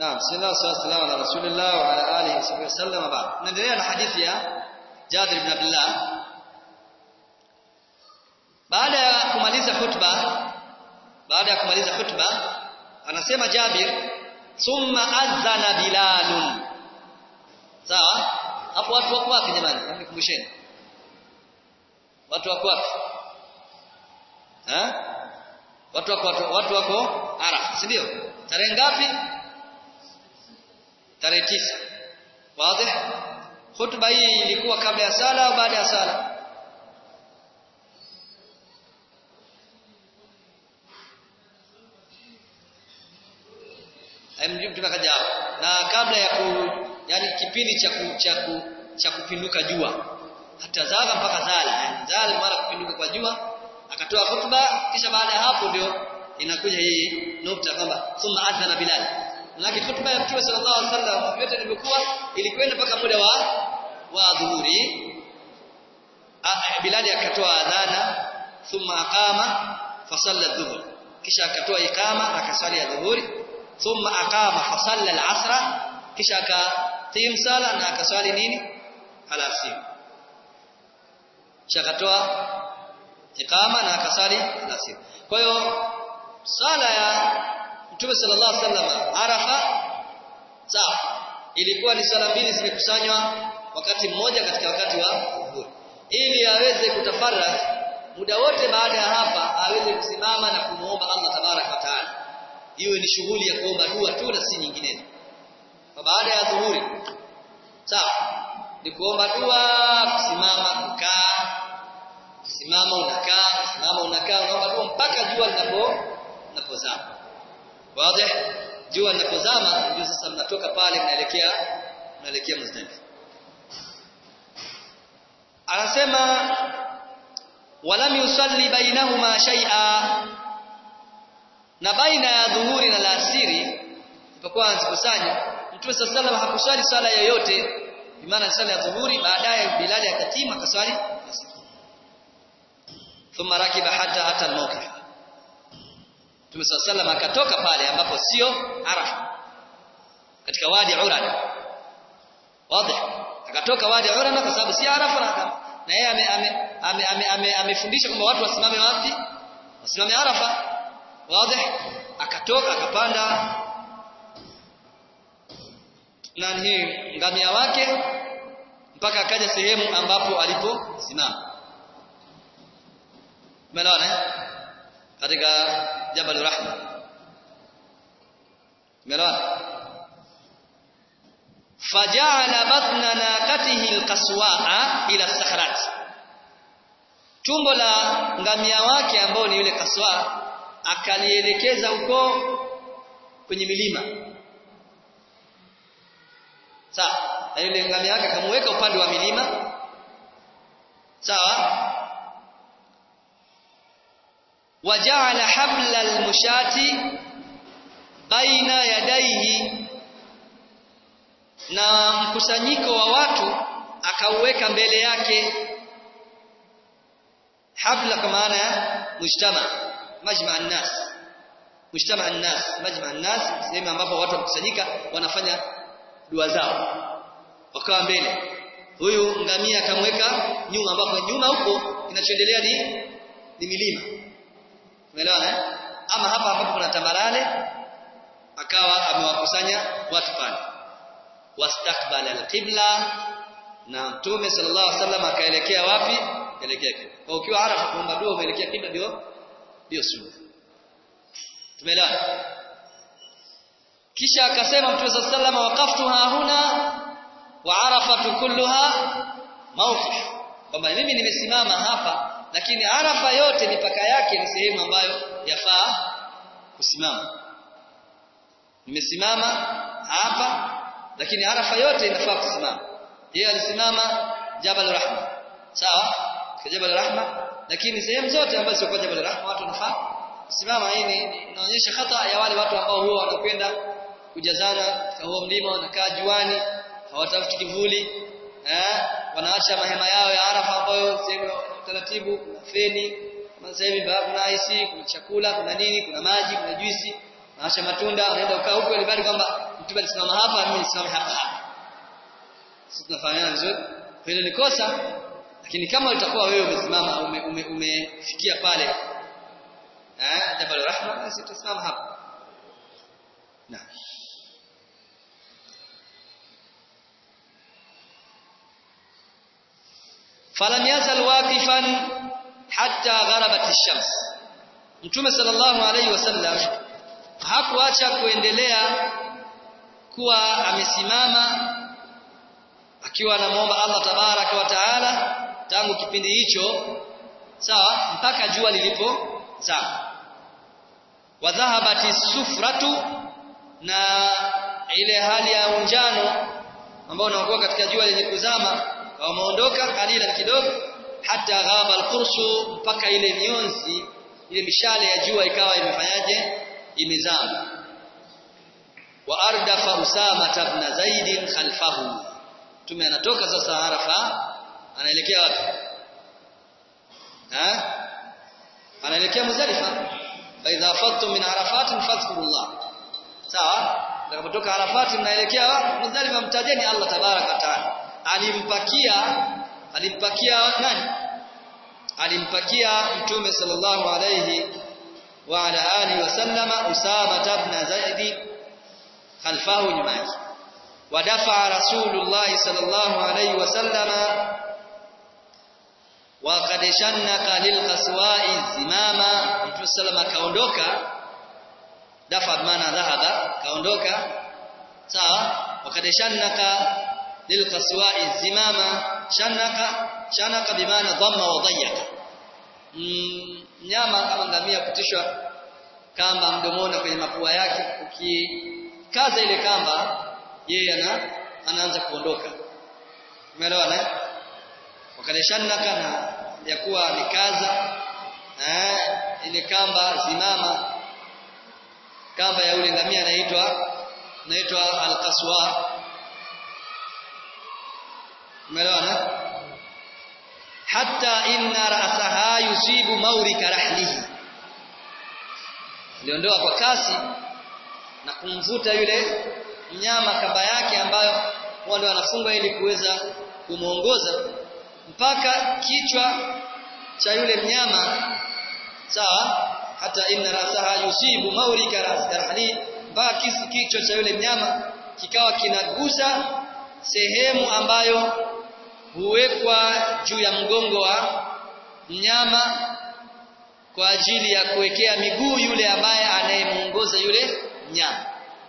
Naam, sallallahu alaihi wasallam ala rasulillah wa ala alihi wasallam ba'd. Naendelea na hadithi ya Jabir ibn Abdullah. Baada ya kumaliza khutba, baada ya kumaliza khutba, anasema Jabir, thumma adhana Bilalun. Sawa? Hapo watu wako wapi jamani? Nikumbusheni. Watu wako wapi? Eh? Watu wako watu, watu wako Arafa, si ndio? Tarehe ngapi? tarehe tisa wazi hutuba hii ilikuwa kabla ya sala au baada ya sala mjibu tunakaja na kabla ya ku yani kipindi cha ku, cha ku, cha kupinduka jua hata zaga mpaka zala yani zala mara kupinduka kwa jua akatoa hutuba kisha baada ya hapo ndio inakuja hii nukta kwamba thumma adhana bilal lakini hutuba ya Mtume sallallahu alaihi wasallam yote ilivyokuwa ilikwenda mpaka muda wa wa dhuhuri Bilal akatoa adhana thumma aqama fasalla dhuhur kisha akatoa ikama akasali ya dhuhuri thumma aqama fasalla al-asra kisha akatim sala na akaswali nini alasiri kisha akatoa ikama na akasali alasiri kwa hiyo sala ya Mtume sallallahu alaihi wasallam Arafa sawa ilikuwa ni sala mbili zimekusanywa wakati mmoja katika wakati wa dhuhuri ili aweze kutafarrak muda wote baada ya hapa aweze kusimama na kumuomba Allah tabarak wa taala iwe ni shughuli ya kuomba dua tu na si nyinginezo baada ya dhuhuri sawa ni kuomba dua kusimama kukaa kusimama unakaa kusimama unakaa unaomba dua mpaka jua linapo linapozama wazi jua linapozama ndio sasa mnatoka pale mnaelekea mnaelekea Muzdalifa anasema walam yusalli bainahuma shay'a na baina ya dhuhuri na alasiri ilipokuwa anazikusanya Mtume sallallahu alayhi wasallam hakuswali swala yoyote bimaana swala ya dhuhuri baadaye Bilal akatima akaswali thumma rakiba hatta hata al-mawqif Mtume sallallahu alayhi akatoka pale ambapo sio Arafa katika wadi Urana wazi akatoka wadi Urana kwa sababu si Arafa na na yeye amefundisha kwamba watu wasimame wapi wasimame Arafa wazi akatoka akapanda nani ngamia wake mpaka akaja sehemu ambapo aliposimama umeelewana katika Jabal Rahma umeelewana faja'ala batna naqatihi alqaswa'a ila sakhrat tumbo la ngamia wake ambao ni yule kaswa akalielekeza huko kwenye milima sawa na yule ngamia wake akamweka upande wa milima sawa waja'ala habla almushati baina yadaihi na mkusanyiko wa watu akauweka mbele yake habla kwa maana ya mujtama majma an-nas mujtama an-nas majma an-nas sehemu ambapo watu wakusanyika wanafanya dua zao wakawa mbele huyu ngamia akamweka nyuma ambapo nyuma huko kinachoendelea ni ni milima umeelewana eh ama hapa ambapo kuna tambarale akawa amewakusanya watu pale wastakbala alqibla na mtume sallallahu alaihi wasallam akaelekea wapi akaelekea kwa ukiwa arafa kuomba dua umeelekea kibla ndio ndio sunna tumeelewana kisha akasema mtume sallallahu alaihi wasallam waqaftu hahuna wa arafatu kulluha mawqif kwamba mimi nimesimama hapa lakini arafa yote mipaka yake ni sehemu ambayo yafaa kusimama nimesimama hapa lakini arafa yote inafaa kusimama yeye alisimama Jabal Rahma sawa kwa Jabal Rahma lakini sehemu zote ambazo sio kwa Jabal Rahma watu wanafaa kusimama hii inaonyesha khata ya wale watu ambao huwa wanakwenda kujazana katika huo mlima wanakaa juani hawatafuti kivuli eh wanaacha mahema yao ya Arafa ambayo sehemu taratibu feni sasa hivi kuna IC kuna chakula kuna nini kuna maji kuna juisi naacha matunda anaenda ukaa huko ili bali kwamba mtume alisimama hapa mimi nisimame hapa hapa sisi tunafahamiana vizuri hilo ni kosa lakini kama utakuwa wewe umesimama umefikia ume, ume pale eh jabal rahma basi tutasimama hapa naam falam yazal waqifan hatta gharabat ash-shams mtume sallallahu alayhi wasallam hakuacha kuendelea kuwa amesimama akiwa anamuomba Allah tabaraka wa taala tangu kipindi hicho sawa mpaka jua lilipo zama wa dhahabati sufratu na ile hali ya unjano ambao unaokuwa katika jua lenye kuzama wameondoka kalila kidogo hata ghaba alqursu mpaka ile mionzi ile mishale ya jua ikawa imefanyaje imezama wa ardafa usama ibn zaid khalfahu tume anatoka sasa arafa anaelekea wapi ha anaelekea muzdalifa fa idha afadtum min arafatin fadhkurullah sawa utakapotoka arafati mnaelekea wapi muzdalifa mtajeni Allah tabaraka wa taala alimpakia alimpakia nani alimpakia mtume sallallahu alayhi wa ala alihi wasallama usama ibn zaid khalfahu nyuma yake ودفع رسول الله صلى الله عليه وسلم وقد شنق للقسواء الزمامة Mtume sallam akaondoka dafa maana dhahaba kaondoka sawa wakad shannaka lilqaswa'i zimama shannaka shanaka bimaana dhamma wa dayyaka mnyama kama ngamia kutishwa kamba mdomoni kwenye mapua yake ukikaza ile kamba yeye ana anaanza kuondoka umeelewana wakadeshannaka na ya kuwa amekaza eh ile kamba zimama kamba ya ule ngamia anaitwa anaitwa alqaswa umeelewana hatta inna ra'saha yusibu mawrika rahlihi aliondoa kwa kasi na kumvuta yule mnyama kamba yake ambayo wale wanafungwa ili kuweza kumuongoza mpaka kichwa cha yule mnyama sawa hata inna rasaha yusibu maurika rasdahli mpaka kisi kichwa cha yule mnyama kikawa kinagusa sehemu ambayo huwekwa juu ya mgongo wa mnyama kwa ajili ya kuwekea miguu yule ambaye anayemuongoza yule mnyama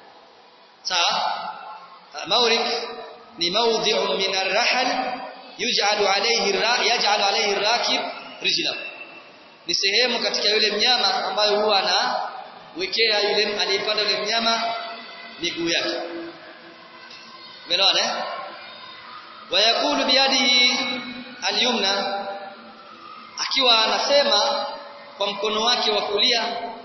sawa maurik ni mawdhi'un min ar-rahl yuj'alu alayhi yaj'alu alayhi ar-rakib rijlahu ni sehemu katika yule mnyama ambayo huwa anawekea yule aliyepanda yule mnyama miguu yake umeelewana wayakulu biyadihi al-yumna akiwa anasema kwa mkono wake wa kulia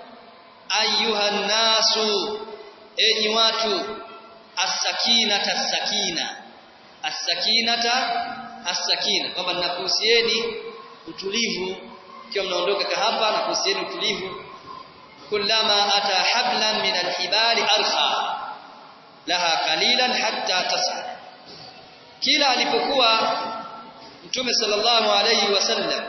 ayuhan nasu enyi watu as-sakinata as-sakina as-sakinata as-sakina kwamba ninakuhusieni utulivu ikiwa mnaondoka hapa nakuhusieni utulivu kullama ata hablan min al-hibali arkha laha qalilan hatta tas'ad kila alipokuwa mtume sallallahu alayhi wasallam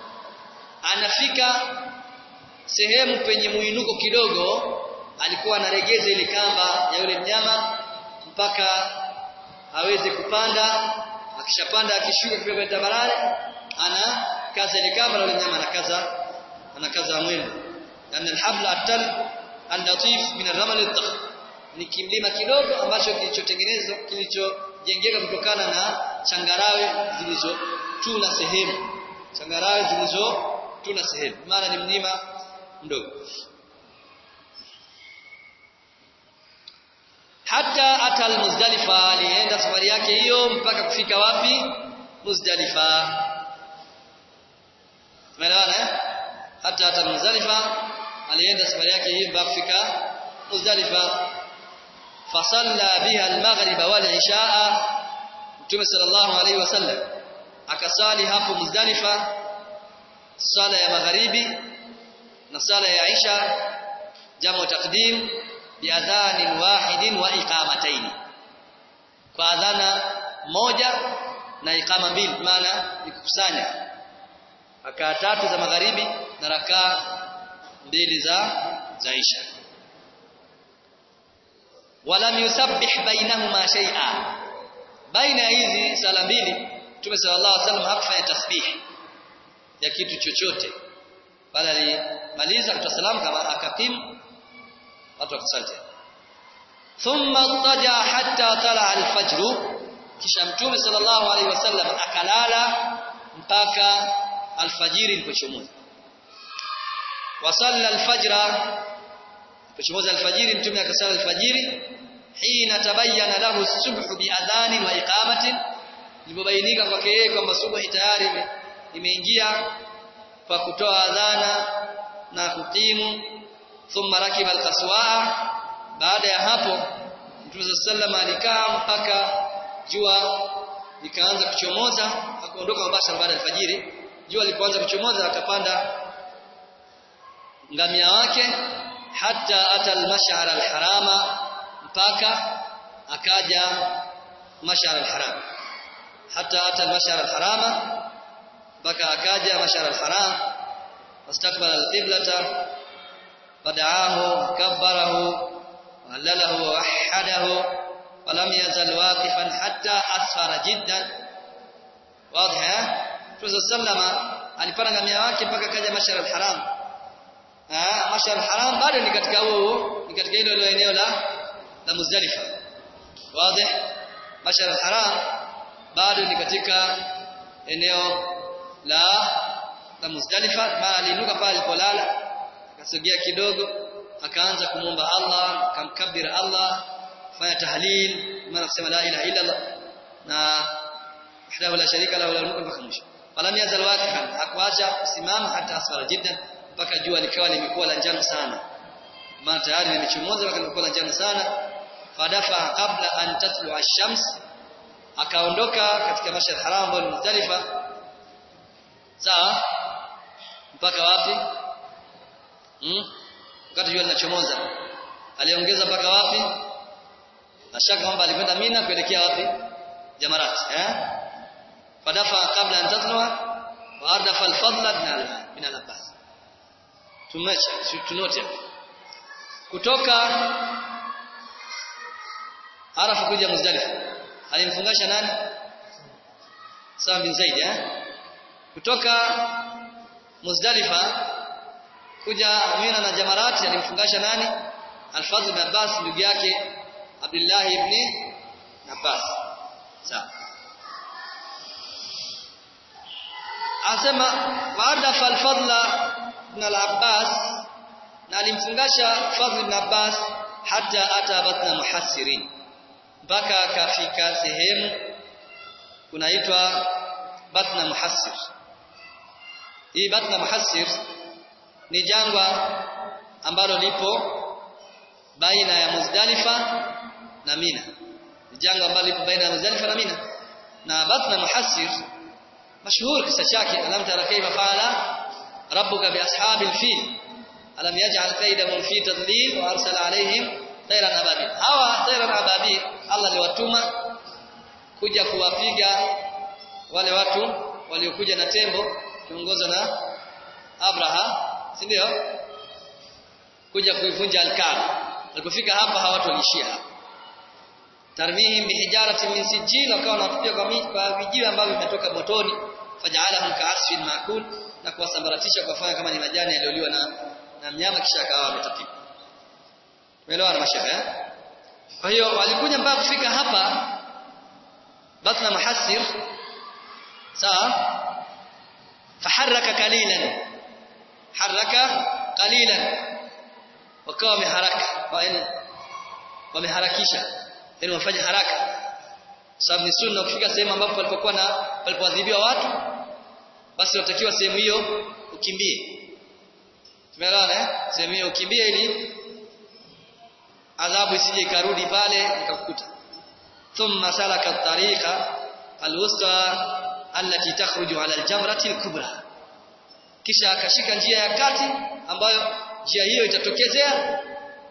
anafika sehemu penye muinuko kidogo alikuwa anaregeza ile kamba ya yule mnyama mpaka aweze kupanda akishapanda akishuka kidogo tabarare ana kaza ile kamba na yule mnyama anakaza anakaza mwendo yani alhabla atal al-latif min ar-ramal al-dakh ni kimlima kidogo ambacho kilichotengenezwa kilichojengeka kutokana na changarawe zilizotuna sehemu changarawe zilizotuna sehemu maana ni mlima mdogo hata atal muzdalifa alienda safari yake hiyo mpaka kufika wapi muzdalifa tumeelewana eh hata atal muzdalifa alienda safari yake hiyo mpaka kufika muzdalifa fasalla biha almaghrib wal ishaa mtume sallallahu alaihi wasallam akasali hapo muzdalifa sala ya magharibi na sala ya isha jamu taqdim biadhanin wahidin wa iqamataini kwa adhana moja na iqama mbili maana nikukusanya rakaa tatu za magharibi na rakaa mbili za za isha walam yusabbih bainahuma shay'a baina hizi sala mbili Mtume sallallahu alaihi wasallam hakufanya tasbih ya kitu chochote bali alimaliza kutoa salamu kama akakim watu wakasali thumma taja hatta tala al-fajr kisha Mtume sallallahu alaihi wasallam akalala mpaka alfajiri ilipochomoza wasalla alfajra ilipochomoza alfajiri Mtume akasali alfajiri hina tabayyana lahu subhu biadhani wa iqamatin ilipobainika kwake yeye kwamba subuhi tayari imeingia kwa kutoa adhana na kukimu thumma rakiba alqaswa baada ya hapo Mtume sallallahu alikaa mpaka jua likaanza kuchomoza akaondoka mabashara baada ya alfajiri jua lilipoanza kuchomoza akapanda ngamia wake hata ata almash'ar alharama mpaka akaja mash'ar alharam hata ata almash'ar alharama mpaka akaja mash'ar alharam wastaqbala alqiblata fada'ahu kabbarahu وهلله ووحده ولم يزل واقفا حتى أسفر جدا واضح Mtume sallama alipanda ngamia wake mpaka kaja Mashar al-Haram. Ah, Mashar al-Haram bado ni katika huo, ni katika hilo eneo la la Muzdalifa. Wazi? Mashar al-Haram bado ni katika eneo la la Muzdalifa, bali aliinuka pale alipolala, akasogea kidogo, akaanza kumwomba Allah, akamkabir Allah, fanya tahlil, maana kusema la ilaha illa Allah na wahdahu la sharika lahu lahul mulku mpaka mwisho falam yazal waqifan hakuacha kusimama hata asfara jiddan mpaka jua likawa limekuwa la njano sana maana tayari limechomoza mpaka limekuwa la njano sana fadafa qabla an tatlu ash-shams akaondoka katika mashar haram ambayo ni Muzdalifa sawa mpaka wapi hmm? wakati jua linachomoza aliongeza mpaka wapi nashaka kwamba alikwenda Mina kuelekea wapi jamarat eh fadafa kabla an tatluwa wa ardafa al-fadla min al-abbas tumecha tunote kutoka arafa kuja muzdalifa alimfungasha nani Sam bin Zaid eh kutoka muzdalifa kuja Mina na Jamarat alimfungasha nani Al-Fadl bin Abbas ndugu yake Abdullah ibn Abbas sawa asema baada falfadla ibn al-Abbas na alimfungasha Fadl ibn Abbas hata ata batna muhassirin mpaka akafika sehemu kunaitwa batna muhassir hii batna muhassir ni jangwa ambalo lipo baina ya Muzdalifa na Mina ni jangwa ambalo lipo baina ya Muzdalifa na Mina na batna muhassir مشهور kisa chake alam tara kayfa fa'ala rabbuka bi ashabil fil alam yaj'al kaydahum fi tadlil wa arsala alayhim tayran ababil hawa tayran ababil Allah aliwatuma kuja kuwapiga wale watu waliokuja na tembo kiongozwa na Abraha si ndio kuja kuivunja al-Kaaba walipofika hapa hawa watu walishia hapa tarmihim bihijaratin min sijil wakawa wanatupia kwa vijiwe ambavyo vimetoka motoni faj'alahum ka'asfin ma'kul na kuwasambaratisha kuwafanya kama ni majani yaliyoliwa na na mnyama kisha akawa ametapika umeelewa na mashaikh eh kwa hiyo walikuja mpaka kufika hapa batna muhassir sawa faharaka qalilan haraka qalilan wakawa wameharaka wameharakisha yani wafanye haraka sababu ni sunna kufika sehemu ambapo palipokuwa na palipoadhibiwa watu basi watakiwa sehemu hiyo ukimbie tumeelewana eh sehemu hiyo ukimbie ili adhabu isije ikarudi pale ikakukuta thumma salaka at-tariqa al-wusta allati takhruju ala al-jamrati al-kubra kisha akashika njia ya kati ambayo njia hiyo itatokezea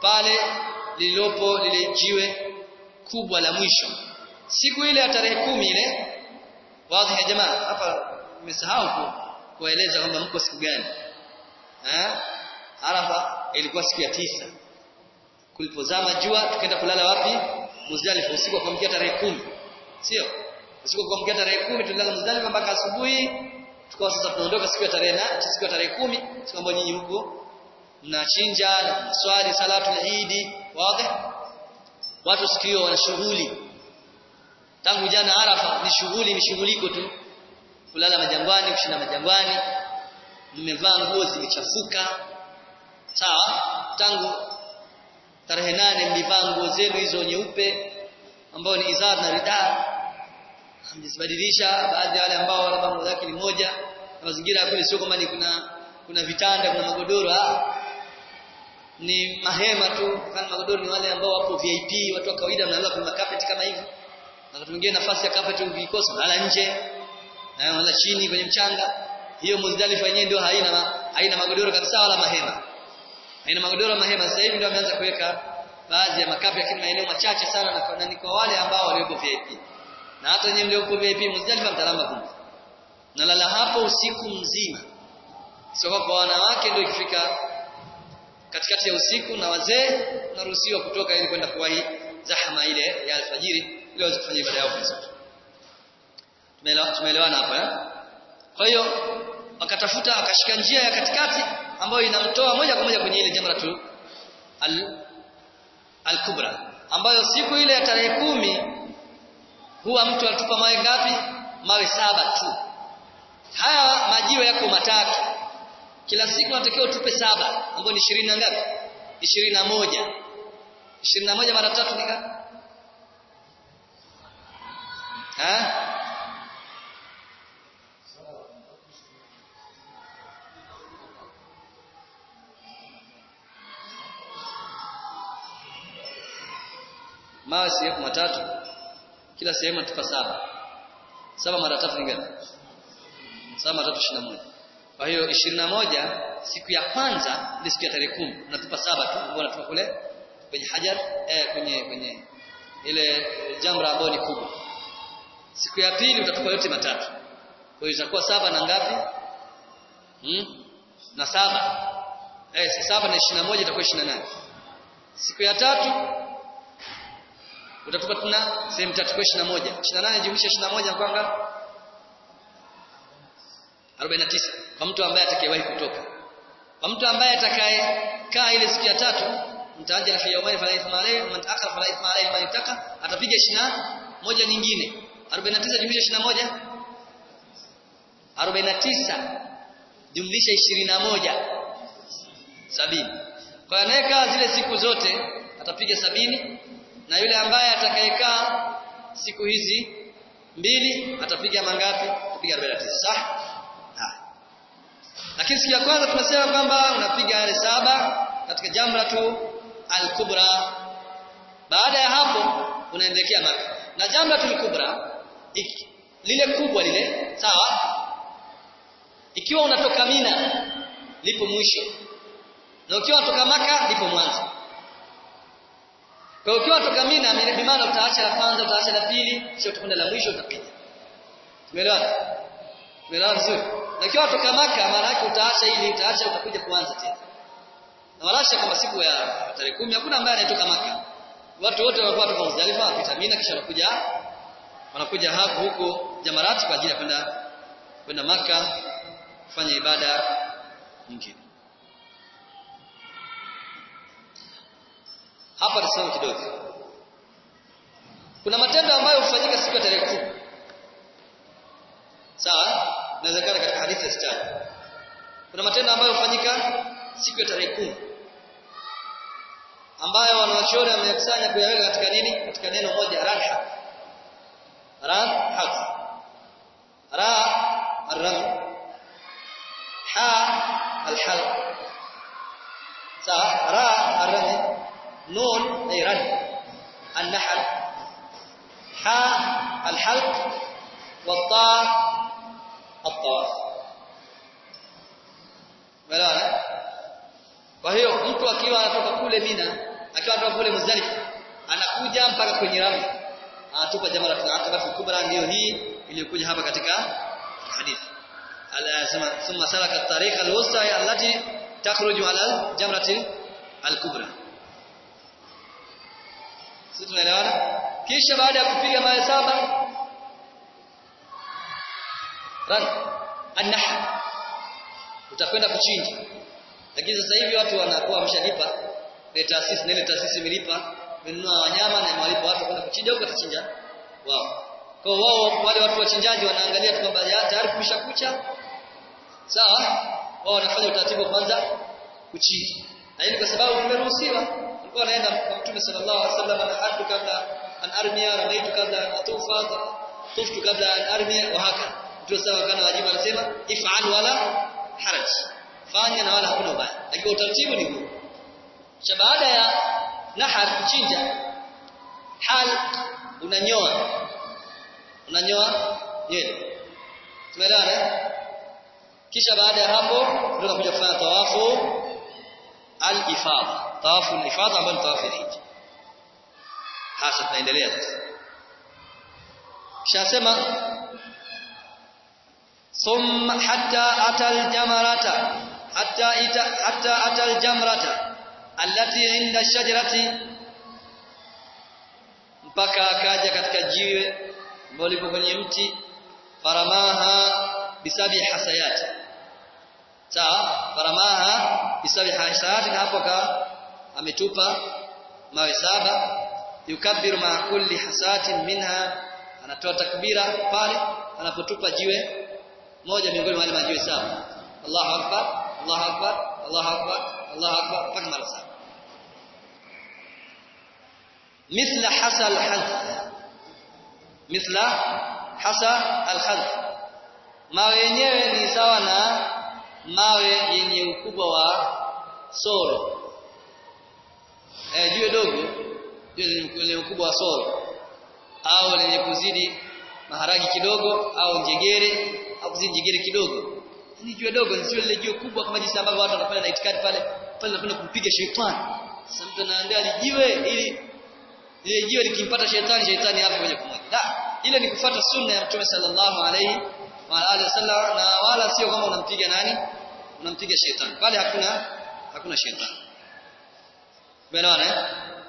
pale lililopo lile jiwe kubwa la mwisho siku ile ya tarehe kumi ile wazi ya jamaa hapa nimesahau kueleza kwamba mko siku gani eh Arafa ilikuwa siku ya tisa kulipozama jua tukaenda kulala wapi Muzdalifa usiku wa kuamkia tarehe kumi sio usiku wa kuamkia tarehe kumi tulilala Muzdalifa mpaka asubuhi tukawa sasa tunaondoka siku ya tarehe na siku ya tarehe kumi siku ambayo nyinyi huko mnachinja na swali salatu Eid wazi watu siku hiyo wana shughuli tangu jana Arafa ni shughuli mishughuliko tu kulala majangwani kushinda majangwani mmevaa nguo zimechafuka sawa tangu tarehe nane mlivaa nguo zenu hizo nyeupe ambao ni izar na rida hamjibadilisha baadhi ya wale ambao labda nguo zake ni moja na mazingira ya kule sio kwamba ni kuna kuna vitanda kuna magodoro ah ni mahema tu kana magodoro ni wale ambao wapo VIP watu wa kawaida mnalala kwenye carpet kama hivi na watu wengine nafasi ya carpet ukikosa unalala nje na unalala chini kwenye mchanga hiyo Muzdalifa yenyewe ndio haina haina magodoro kabisa wala mahema haina magodoro mahema sasa hivi ndio wameanza kuweka baadhi ya makapi lakini maeneo machache sana na ni kwa wale ambao waliopo VIP na hata wenyewe mliopo VIP Muzdalifa mtalamba kumbe nalala hapo usiku mzima sio kwa wanawake ndio ikifika katikati ya usiku na wazee naruhusiwa kutoka ili kwenda kuwahi zahama ile ya alfajiri ili waweze kufanya ibada yao vizuri tumeelewana hapa eh kwa hiyo wakatafuta akashika njia ya katikati ambayo inamtoa moja kwa moja kwenye ile jamratu al al-kubra ambayo siku ile ya tarehe kumi huwa mtu atupa mawe ngapi mawe saba tu haya majiwe yako matatu kila siku unatakiwa utupe saba ambayo ni ishirini na ngapi ishirini na moja ishirini na moja mara tatu ni ngapi mawe sehemu matatu kila sehemu atupa saba saba mara tatu ni ngapi saba mara tatu ishirini na moja kwa hiyo ishirini na moja siku ya kwanza ni siku ya tarehe kumi unatupa saba tu ambao unatupa kule kwenye hajar eh, kwenye kwenye ile jamra ambayo ni kubwa siku ya pili utatupa yote matatu kwa hiyo itakuwa saba na ngapi hmm? na saba eh, saba na ishirini na moja itakuwa ishirini na nane siku ya tatu utatupa tuna sehemu tatu kwa 21 28 jumlisha 21 kwa ngapi 49 kwa mtu ambaye atakayewahi kutoka kwa mtu ambaye atakaye kaa ile siku ya tatu mtaanja fi yawmain fala ithma alayhi man ta'akhkhara fala ithma alayhi man ittaka atapiga 21 nyingine 49 jumlisha 21 49 jumlisha 21 sabini kwa anayekaa zile siku zote atapiga sabini na yule ambaye atakayekaa siku hizi mbili atapiga mangapi atapiga 49 sawa lakini siku ya kwanza tumesema kwamba unapiga yale saba katika jamratu al-kubra baada ya hapo unaendelea maka na jamratu al-kubra lile kubwa lile sawa ikiwa unatoka mina lipo mwisho na ukiwa unatoka maka lipo mwanzo kwa ukiwa toka Mina bi maana utaacha la kwanza utaacha la pili kisha utakwenda la mwisho utapiga. Tumeelewana? Tumeelewana vizuri? Na ukiwa toka Maka maana yake utaacha ili utaacha utakuja kuanza tena. Na walasha kama siku ya tarehe kumi hakuna ambaye anatoka Maka. Watu wote walikuwa kutoka Muzdalifa wapita Mina kisha wanakuja wanakuja hapo huko Jamarati kwa ajili ya kwenda kwenda Maka kufanya ibada nyingine. hapa tuseme kidogo kuna matendo ambayo hufanyika siku ya tarehe kumi sawa inawezekana katika hadithi ya sitani kuna matendo ambayo hufanyika siku ya tarehe kumi ambayo wanawachuoni wamekusanya kuyaweka katika nini katika neno moja raha raha ra الرمي حاء الحلق sawa ra الرمي نون أي رد النحل حاء الحلق والطاء الطواف Umeelewana? Kwa hiyo mtu akiwa anatoka kule Mina akiwa anatoka kule Muzdalifa anakuja mpaka kwenye Ramla anatupa jamratul aqaba kubra ndio hii iliyokuja hapa katika hadithi alasema thumma salaka at-tariqa al-wusta allati takhruju ala jamratil al-kubra sisi tunaelewana kisha baada ya kupiga mawe saba ran an-nahr utakwenda kuchinja lakini sasa hivi watu wanakuwa wameshalipa ile taasisi na ile taasisi imelipa imenunua wanyama na imewalipa watu kwenda kuchinja huko atachinja wao kwa wao wale watu wachinjaji wanaangalia tu kwamba tayari kumesha kucha sawa wao wanafanya utaratibu kwanza kuchinja na hili kwa sababu tumeruhusiwa walikuwa wanaenda kwa Mtume sallallahu alaihi wasallam na hadu kabla an armia ramaitu kabla an atufa tuftu kabla an armia wa haka Mtume sallallahu kana wajibu anasema if'al wala haraj fanya na wala hakuna ubaya lakini utaratibu ni huu cha baada ya nahar kuchinja hal unanyoa unanyoa nywele tumeelewana kisha baada ya hapo ndio unakuja kufanya tawafu al-ifadha tawafu al-ifadha ambayo ni tawafu ya hija hasa tunaendelea sasa kisha sema thumma hatta atal jamarata hatta ita hatta atal jamrata allati inda shajarati mpaka akaja katika jiwe ambalo lipo kwenye mti faramaha bisabi hasayati sawa faramaha bisabi hasayati na hapo ka ametupa mawe saba yukabbiru ma kulli hasatin minha anatoa takbira pale anapotupa jiwe moja miongoni mwa wale majiwe saba Allahu akbar Allahu akbar Allahu akbar Allahu akbar mpaka mara saba مثل حصى الحذف مثل حصى الحذف mawe yenyewe ni sawa na mawe yenye ukubwa wa soro eh jiwe dogo jiwe lenye ukubwa wa soro au lenye kuzidi maharagi kidogo au njegere au kuzidi njegere kidogo ni jiwe dogo ni lile jiwe kubwa kama jinsi ambavyo watu wanafanya na itikadi pale pale wanakwenda kumpiga shetani sasa mtu anaandaa jiwe ili ile jiwe likimpata shetani shetani hapo moja kwa moja la ile ni kufuata sunna ya mtume sallallahu alaihi wa alihi wasallam na wala sio kama unampiga nani unampiga shetani pale hakuna hakuna shetani umeelewana eh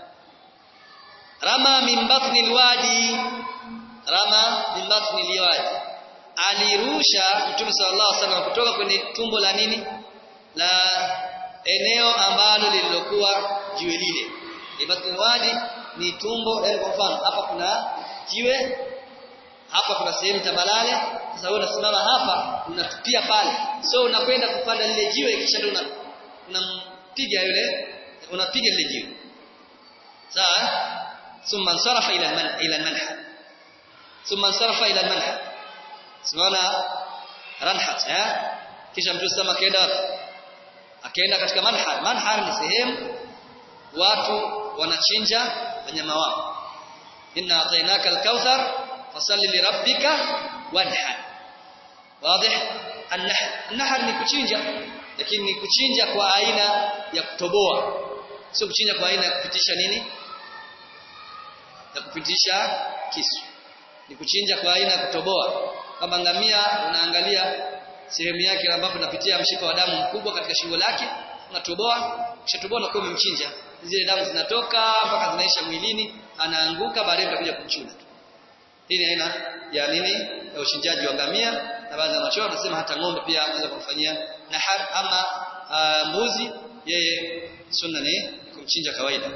rama min batni alwadi rama min batni alwadi alirusha mtume sallallahu alaihi wasallam kutoka kwenye tumbo la nini la eneo ambalo lililokuwa jiwe lile batni alwadi ni tumbo yani kwa mfano hapa kuna jiwe hapa kuna sehemu tambalale sasa wewe unasimama hapa unatupia pale so unakwenda kupanda lile jiwe kisha ndio unampiga yule unapiga lile jiwe sawa thumma sarafa ila man ila manha thumma sarafa ila manha simana ranhat eh kisha mtu sema akaenda akaenda katika manhar manhar ni sehemu watu wanachinja wanyama wao inna atainaka alkauthar fasalli lirabbika wanhar wazi an-nahr an-nahr ni kuchinja lakini ni kuchinja kwa aina ya kutoboa sio kuchinja kwa aina ya kupitisha nini ya kupitisha kisu ni kuchinja kwa aina ya kutoboa kama ngamia unaangalia sehemu yake ambapo inapitia mshipa wa damu mkubwa katika shingo lake unatoboa kisha toboa na kwa umemchinja zile damu zinatoka mpaka zinaisha mwilini anaanguka baadaye utakuja kumchuna hii ni aina ya nini ya uchinjaji wa ngamia na baadhi ya machoa wanasema hata ng'ombe pia anaweza kumfanyia nahar ama uh, mbuzi yeye sunna ni kumchinja kawaida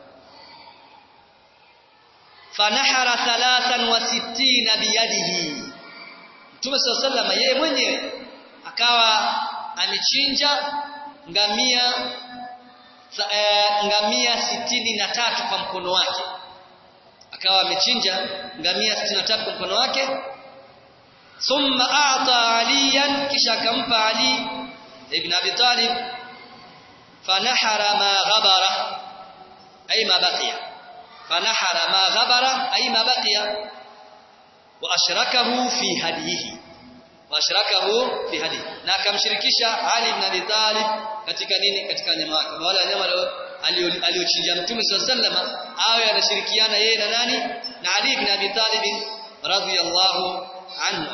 fanahara thalathan wa sittina biyadihi Mtume SAW yeye mwenyewe akawa amechinja ngamia Uh, ngamia sitini na tatu kwa mkono wake akawa amechinja ngamia sitini na tatu kwa mkono wake thumma a'ta aliyan kisha akampa ali ibn abi talib fanahara ma ghabara ay ma baqiya fanahara ma ghabara ay ma baqiya wa ashrakahu fi hadihi washrakahu fi hadi na akamshirikisha Ali ibn Abi Talib katika nini katika nyama wake wale wanyama aliochinja Mtume SAW awe anashirikiana yeye na nani na Ali ibn Abi Talib radhiyallahu anhu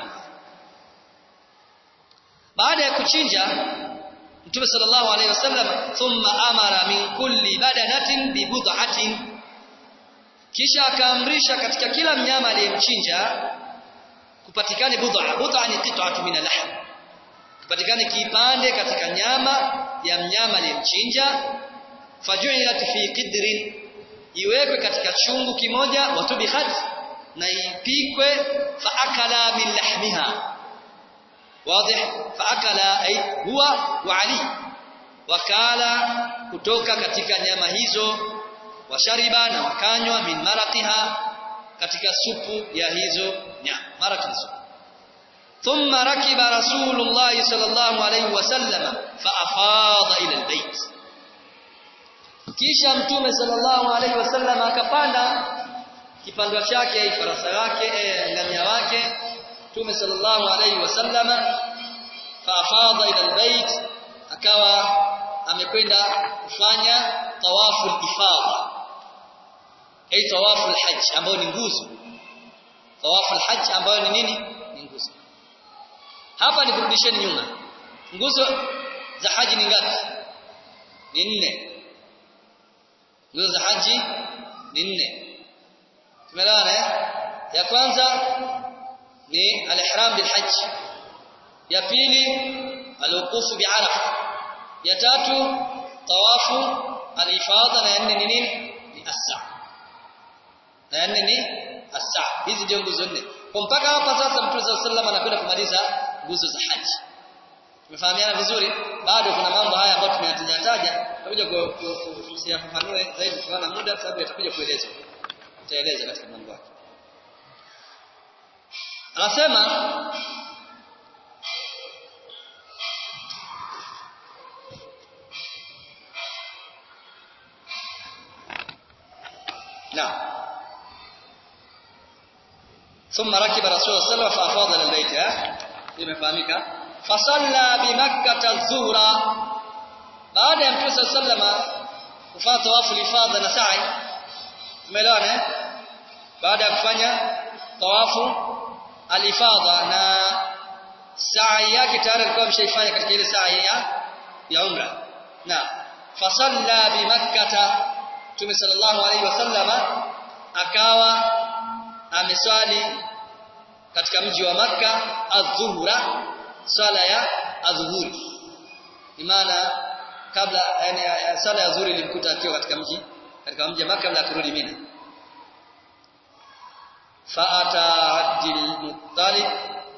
baada ya kuchinja Mtume sallallahu alaihi wasallam thumma amara min kulli badanatin bi bud'atin kisha akaamrisha katika kila mnyama aliyemchinja kupatikane bud'a bud'a ni qit'atu min al-lahm kupatikane kipande katika nyama ya mnyama aliyemchinja faju'ilat fi qidrin iwekwe katika chungu kimoja watubihat na ipikwe fa akala min lahmiha واضح فاكل اي هو وعلي wakala kutoka katika nyama hizo washariba na wakanywa min maraqiha katika supu ya hizo nyama maraqi supu thumma rakiba rasulullah sallallahu alayhi wasallam fa afada ila albayt kisha mtume sallallahu alayhi wasallam akapanda kipandwa chake ai farasa wake eh, ngamia wake Mtume sallallahu alayhi wasallama faafadha ila albayt akawa amekwenda kufanya tawafu al-ifadha ay tawafu al-hajj ambayo ni nguzo tawafu al-hajj ambayo ni nini ni nguzo hapa nikurudisheni nyuma nguzo za haji ni ngapi ni nne nguzo za haji ni nne tumeelewana ya kwanza ni al-ihram bil hajj ya pili al-wuquf bi arafa ya tatu tawafu al-ifadha na nne ni nini ni as-sa na nne ni as-sa hizi ndio nguzo nne kwa mpaka hapa sasa mtume sallallahu alaihi anakwenda kumaliza nguzo za haji tumefahamiana vizuri bado kuna mambo haya ambayo tumeyataja taja tutakuja kusiyafafanue zaidi tukiona muda sababu yatakuja kuelezwa tutaeleza katika mambo yake anasema نعم ثم ركب رسول الله صلى الله عليه وسلم فافاض الى البيت imefahamika fasalla bimakkah adh-dhuhra baada ya mtume sallama kufanya tawafu ifadha na sa'i umeelewana eh baada ya kufanya tawafu alifadha na sa'i yake tayari alikuwa ameshaifanya katika ile sa'i ya ya umra na fasalla bimakkah Mtume sallallahu alaihi wasallama akawa ameswali katika mji wa maka adhuhura swala ya adhuhuri maana kabla yani swala ya adhuhuri ilimkuta akiwa katika mji katika mji wa maka kabla ya kurudi Mina faata Abdul Muttalib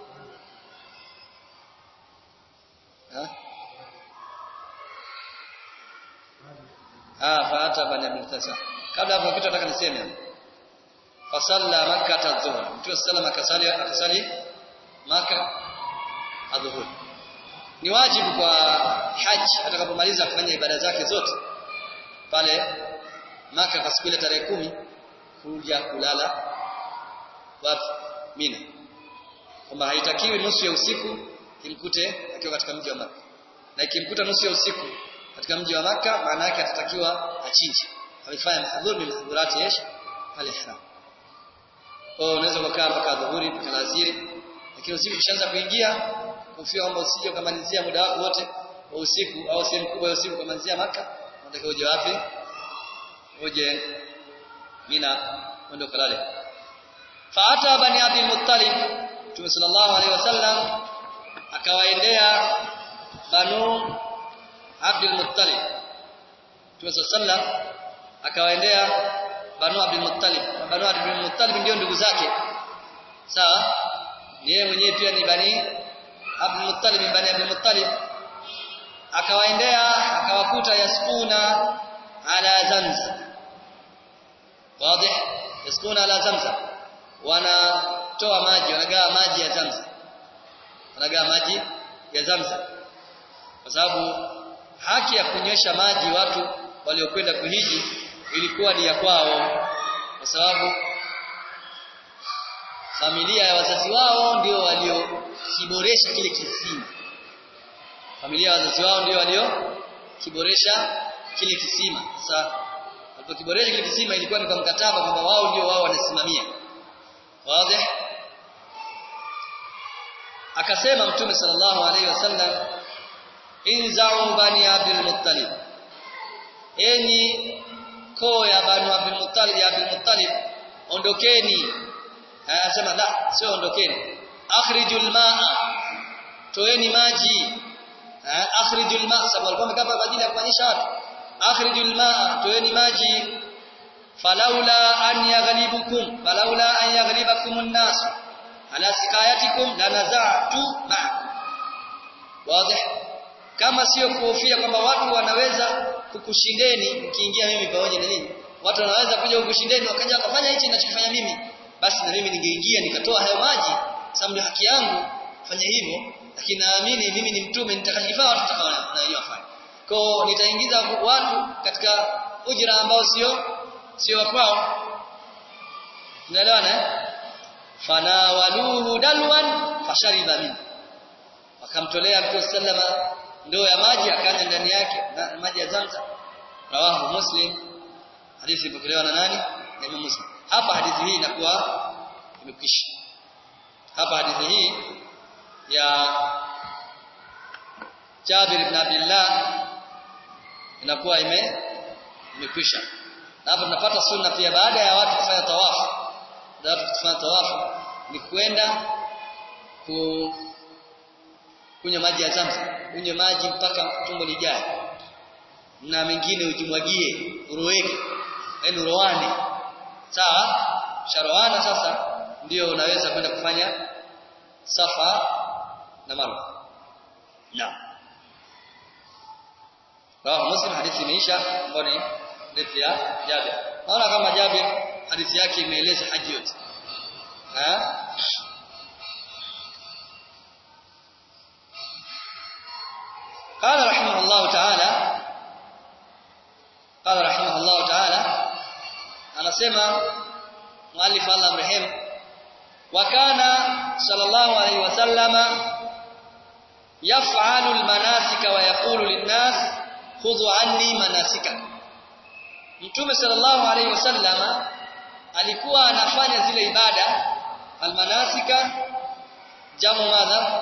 ah faata bani Abdul Tasa kabla hapo kitu nataka niseme fasalla makkah adh-dhuhr mtume sallallahu akasali akasali maka adhuhur ni wajibu kwa haji atakapomaliza kufanya ibada zake zote pale maka kwa siku ile tarehe kumi kuja kulala wapi Mina kwamba haitakiwi nusu ya usiku kimkute akiwa katika mji wa Maka na ikimkuta nusu ya usiku katika mji wa Maka maana yake atatakiwa achinje alifanya mahdhur min mahdhurati yesh al-ihram kwa unaweza kukaa mpaka dhuhuri mpaka alasiri lakini usiku kishaanza kuingia kufia kwamba usije ukamalizia muda wako wote wa usiku au sehemu kubwa ya usiku ukamalizia Maka unataka uje wapi uje Mina uende ukalale faata bani Abdul Muttalib Mtume sallallahu alaihi wasallam akawaendea banu Abdul Muttalib Mtume sallallahu akawaendea Banu Abdul Muttalib Banu Abdul Muttalib ndio ndugu zake sawa ni yeye mwenyewe pia ni Bani Abdul Muttalib Bani Abdul Muttalib akawaendea akawakuta yaskuna ala zamzam wazi yaskuna ala zamzam wanatoa maji wanagawa maji ya zamzam wanagawa maji ya zamzam kwa sababu haki ya kunywesha maji watu waliokwenda kuhiji ilikuwa ni ya kwao kwa sababu familia ya wazazi wao ndio waliokiboresha kile kisima familia ya wazazi wao ndio waliokiboresha kile kisima sasa walipokiboresha kile kisima ilikuwa ni kwa mkataba kwamba wao ndio wao wanasimamia wazi akasema mtume sallallahu alaihi wasallam inza'u bani abdul muttalib enyi koo ya bani abdul muttalib ya abdul muttalib ondokeni anasema la sio ondokeni akhrijul ma'a toeni maji akhrijul ma'a sababu alikuwa amekaa kwa ajili ya kuonyesha watu akhrijul ma'a toeni maji falaula an yaghlibukum falaula an yaghlibakum an-nas ala sikayatikum lanaza'tu ma'a wazi kama sio kuhofia kwamba watu wanaweza kukushindeni ukiingia mimi pamoja na nini watu wanaweza kuja kukushindeni wakaja wakafanya hichi ninachofanya mimi basi na mimi ningeingia nikatoa hayo maji sababu ni haki yangu fanya hivyo lakini naamini mimi ni mtume nitakachofanya watu watakaofanya kwa nitaingiza watu katika ujira ambao sio sio kwao unaelewana eh fanawaluhu dalwan fashariba min wakamtolea mtume sallama ndoo ya maji akanywa ndani yake na maji ya Zamzam rawahu muslim hadithi ipokelewa na nani na Imam Muslim hapa hadithi hii inakuwa imekwisha hapa hadithi hii ya Jabir ibn Abdullah inakuwa ime imekwisha na hapa tunapata sunna pia baada ya watu kufanya tawafu baada ya watu kufanya tawafu ni kwenda ku kunywa maji ya Zamzam unywe maji mpaka tumbo lijae na mengine ujimwagie uroweke yaani urowane sawa sharoana sasa ndio unaweza kwenda kufanya safa na marwa naam rawahu muslim hadithi imeisha ambayo ni hadithi ya Jabir naona kama Jabir hadithi yake imeeleza haji yote ha قال رحمه الله تعالى قال رحمه الله تعالى anasema muallif Allah mrehemu wa kana sallallahu alayhi wasallama yaf'alu almanasika wa yaqulu linnas khudhu anni manasika Mtume sallallahu alayhi wasallama alikuwa anafanya zile ibada almanasika jamu madha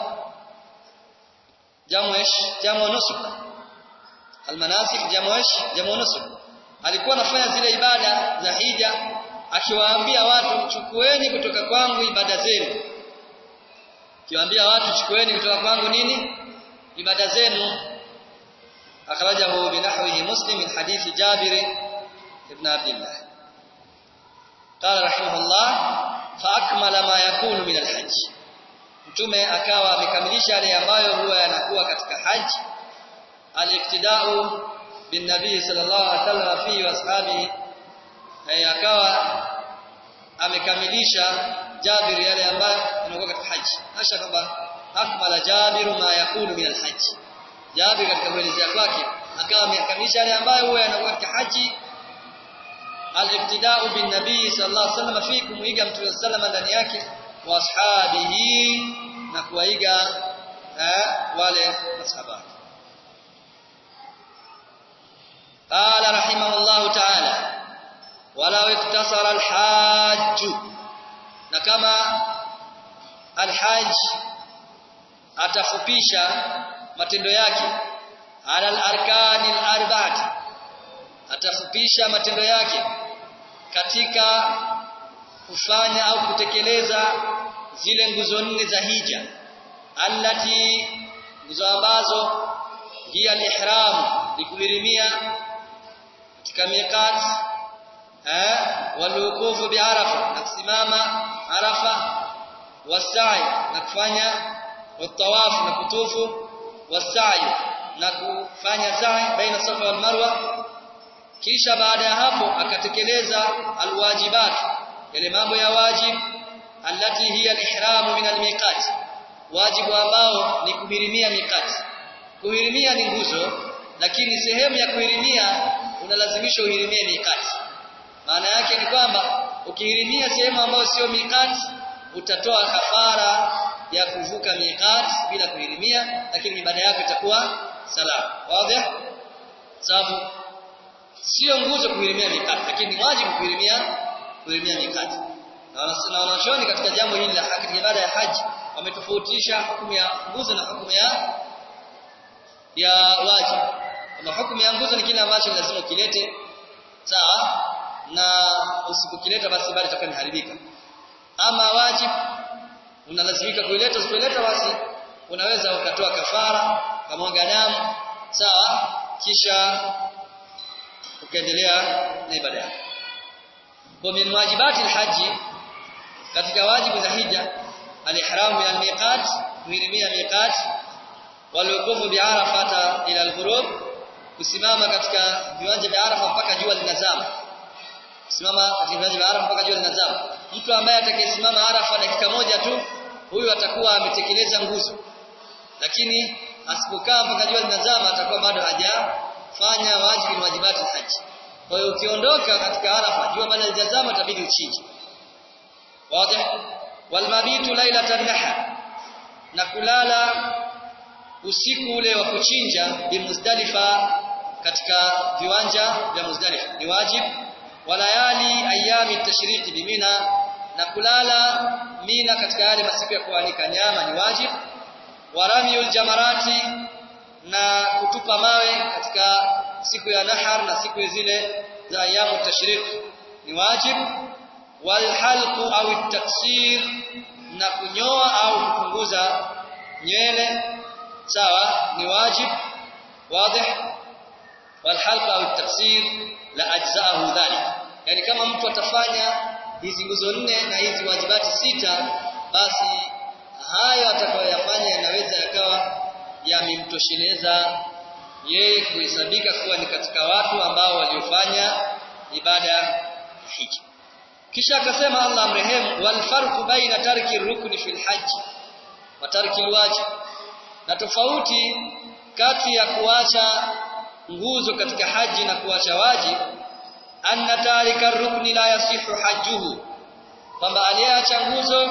jamu ish jamu nusuk almanasik jamu ish jamu nusuk alikuwa anafanya zile ibada za hija akiwaambia watu chukueni kutoka kwangu ibada zenu akiwaambia watu chukueni kutoka kwangu nini ibada zenu akhrajahu binahwihi muslim min hadithi jabir ibn abdullah قال رحمه الله فاكمل ما يكون من الحج mtume akawa amekamilisha yale ambayo huwa yanakuwa katika haji al-iktida'u bin nabii sallallahu alaihi wasallam fi washabi akawa amekamilisha Jabir yale ambayo yanakuwa katika haji hasha kwamba akmala Jabir ma yakunu min al-hajj Jabir katika kuelezea kwake akawa amekamilisha yale ambayo huwa yanakuwa katika haji al-iktida'u bin nabii sallallahu alaihi wasallam fi kumuiga mtume sallallahu ndani yake wa ashabihi na kuwaiga wale masahaba قال رحمه الله تعالى ولو اقتصر الحاج كما الحاج atafupisha matendo yake ala al-arkani al-arba'ati atafupisha matendo yake katika kufanya au kutekeleza zile nguzo nne za hija allati nguzo ambazo hiya al-ihram likuhirimia katika miqat eh walukufu bi arafa na kusimama arafa wasai na kufanya utawafu na kutufu wasai na kufanya sa'i baina safa wal marwa kisha baada ya hapo akatekeleza alwajibat yale mambo ya wajib allati hiya al-ihram min al-miqat wajibu ambao ni kuhirimia miqat kuhirimia ni nguzo lakini sehemu ya kuhirimia unalazimisha uhirimie miqat maana yake ni kwamba ukihirimia sehemu ambayo sio miqat utatoa kafara ya kuvuka miqat bila kuhirimia lakini ibada yako itakuwa salama wazi sababu sio nguzo kuhirimia miqat lakini ni wajibu kuhirimia kuhirimia miqat na wanachuoni katika jambo hili la katika ibada ya haji wametofautisha hukumu ya nguzo na hukumu ya ya wajibu na hukumu ya nguzo ni kile ambacho lazima ukilete sawa na usipokileta basi ibada itakuwa imeharibika ama wajib unalazimika kuileta usipoleta basi unaweza ukatoa kafara kamwaga damu sawa kisha ukaendelea na ibada yako kwa min wajibati alhaji katika wajibu za hija alihram min almiqat kuhirimia miqat walwuqufu bi'arafata ila alghurub kusimama katika viwanja vya Arafa mpaka jua linazama kusimama katika viwanja vya Arafa mpaka jua linazama mtu ambaye atakayesimama Arafa dakika moja tu huyu atakuwa ametekeleza nguzo lakini asipokaa mpaka jua linazama atakuwa bado hajafanya wajibu ni wajibati haji kwa hiyo ukiondoka katika Arafa jua bado halijazama itabidi uchinje wazi walmabitu lailatan nahar na kulala usiku ule wa kuchinja bimuzdalifa katika viwanja vya Muzdalifa ni wajibu walayali ayami tashriki bimina na kulala mina katika yale masiku ya kuanika nyama ni wajibu waramiyul jamarati na kutupa mawe katika siku ya nahar na siku zile za ayamu tashrik ni wajibu walhalqu au taksir na kunyoa au kupunguza nywele sawa ni wajib wazi walhalqa au taksir la ajzaahu dhalik yani kama mtu atafanya hizi nguzo nne na hizi wajibati sita basi hayo atakayoyafanya yanaweza yakawa yamemtosheleza yeye kuhesabika kuwa ni katika watu ambao waliofanya ibada ya hija kisha akasema Allah amrehemu wal farqu baina tarki rukni fil hajj wa tarki alwajib na tofauti kati ya kuacha nguzo katika haji na kuacha wajib anna tarika rukni la yasihu hajjuhu kwamba aliyeacha nguzo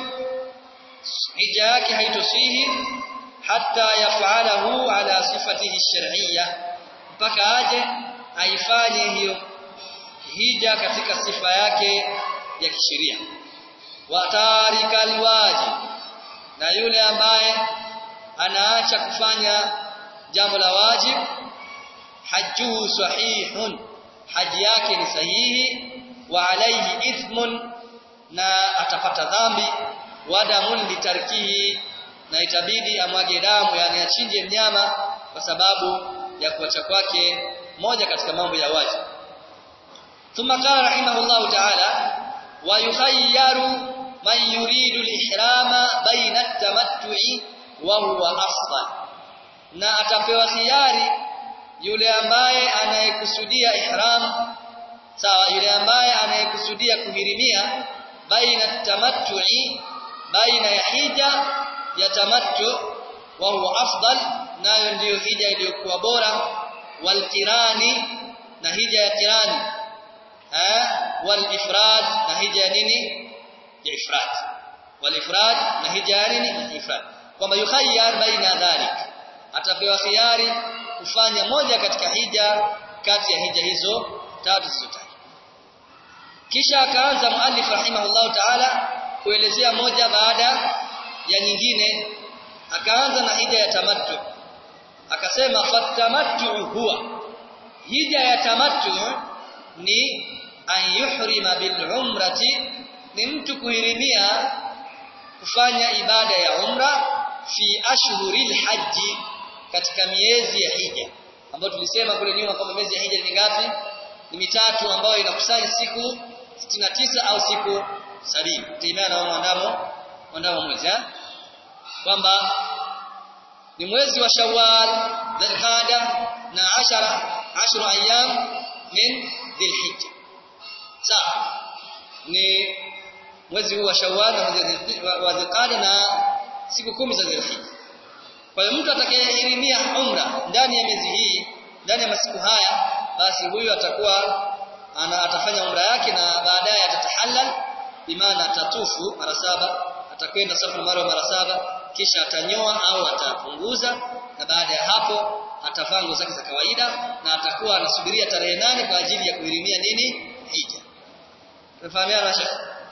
hija yake haitosihi hatta yafalahu ala sifatihi shar'iyya mpaka aje aifanye hiyo hija katika sifa yake ya kisheria wa tarika alwajib na yule ambaye anaacha kufanya jambo la wajib hajjuhu sahihun haji yake ni sahihi wa alayhi ithmun na atapata dhambi wa damun litarkihi na itabidi amwage damu yani achinje mnyama kwa sababu ya kuacha kwake moja katika mambo ya wajib thumma qala rahimahullahu ta'ala wa yukhayyaru man yuridu al-ihrama baina at-tamattu'i wa huwa afdal na atapewa khiari yule ambaye anayekusudia ihram sawa yule ambaye anayekusudia kuhirimia baina tamattu'i baina ya hija ya tamattu wa huwa afdal nayo ndiyo hija iliyokuwa bora wal kirani na hija ya kirani eh wal ifrad na hija ya nini ya ifrad wal ifrad na hija ya nini ya ifrad kwamba yukhayyar baina dhalik atapewa khiari kufanya moja katika hija kati ya hija hizo tatu zilizotajwa kisha akaanza muallif rahimahullahu ta'ala kuelezea moja baada ya nyingine akaanza na hija ya tamattu akasema fatamattu huwa hija ya tamattu ni an yuhrima bil umrati ni mtu kuhirimia kufanya ibada ya umra fi ashhuril haji katika miezi ya hija ambayo tulisema kule nyuma kwamba miezi ya hija ni ngapi ni mitatu ambayo inakusanya siku 69 au siku sabini tegemea na mwandamo mwandamo mwezi eh kwamba ni mwezi wa Shawwal Dhulqa'da na ashara ashru ayyam min Dhulhijja sawa ni mwezi huu wa Shawwal na wa Dhulqa'da na siku kumi za Dhulhijja kwa hiyo mtu atakayehirimia umra ndani ya miezi hii ndani ya masiku haya basi huyu atakuwa ana atafanya umra yake na baadaye atatahallal bimaana atatufu mara saba atakwenda safa na marwa mara saba kisha atanyoa au atapunguza na baada ya hapo atavaa nguo zake za kawaida na atakuwa anasubiria tarehe nane kwa ajili ya kuhirimia nini hija tunafahamiana shekh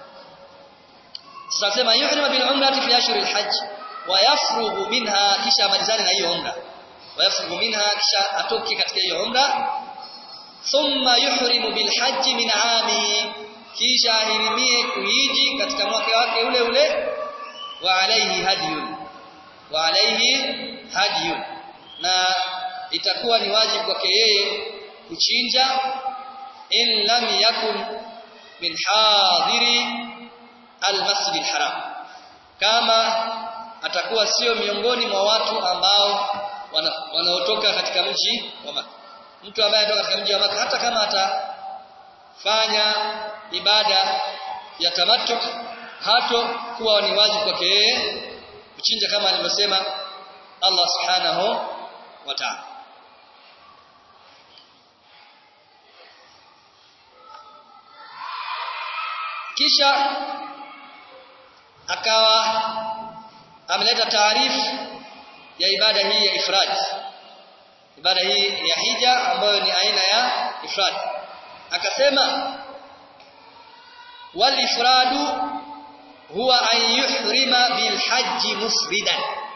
sasa sema yuhrima bil umrati fi ashhur al hajj wa yafrughu minha kisha amalizane na hiyo umra wa yafrughu minha kisha atoke katika hiyo umra thumma yuhrimu bil hajj min ami kisha ahirimie kuhiji katika mwaka wake ule ule wa alayhi hadiyun wa alayhi hadiyun na itakuwa ni wajibu kwake yeye kuchinja in lam yakun min hadiri almasjid alharam kama atakuwa sio miongoni mwa watu ambao wanaotoka katika mji wa Makka mtu ambaye anatoka katika mji wa Makka hata kama atafanya ibada ya tamattu hato kuwa ni wajibu kwake yeye kuchinja kama alivyosema Allah subhanahu wa ta'ala kisha akawa ameleta taarifu ya ibada hii ya ifrad ibada hii ya hija ambayo ni aina ya ifrad akasema wal ifradu huwa an yuhrima bil hajji mufridan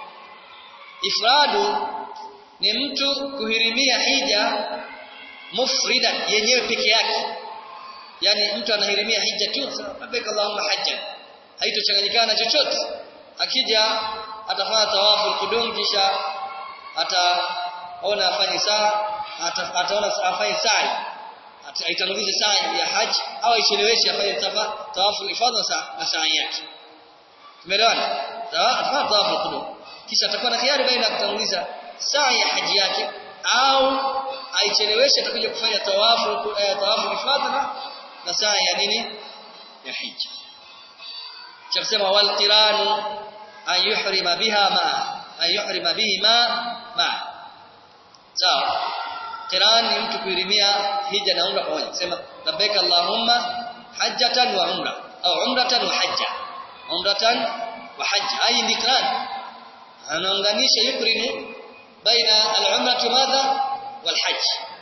ifradu ni mtu kuhirimia hija mufridan yenyewe peke yake yani mtu anahirimia hija tu labbaik allahumma hajjan haitochanganyikana chochote akija atafanya tawafu kudum kisha ataona afanye saa ataona afanye sa'i aitangulize sa'i ya haji au aicheleweshe afanye tawafu ifadha na sa'i yake tumeelewana atafanya tawafu kudum kisha atakuwa na khiari baina ya kutanguliza sa'i ya haji yake au aicheleweshe atakuja kufanya tawafu eh, tawafu ifadha na saa ya nini ya hija chasema wal qiranu an yuhrima biha ma an yuhrima bihi ma ma sawa qiran ni mtu kuirimia hija na umra pamoja sema labbaik allahumma hajjatan wa umra au umratan wa hajja umratan wa hajja ai ni qiran anaunganisha yukrinu baina al-umratu madha wal hajj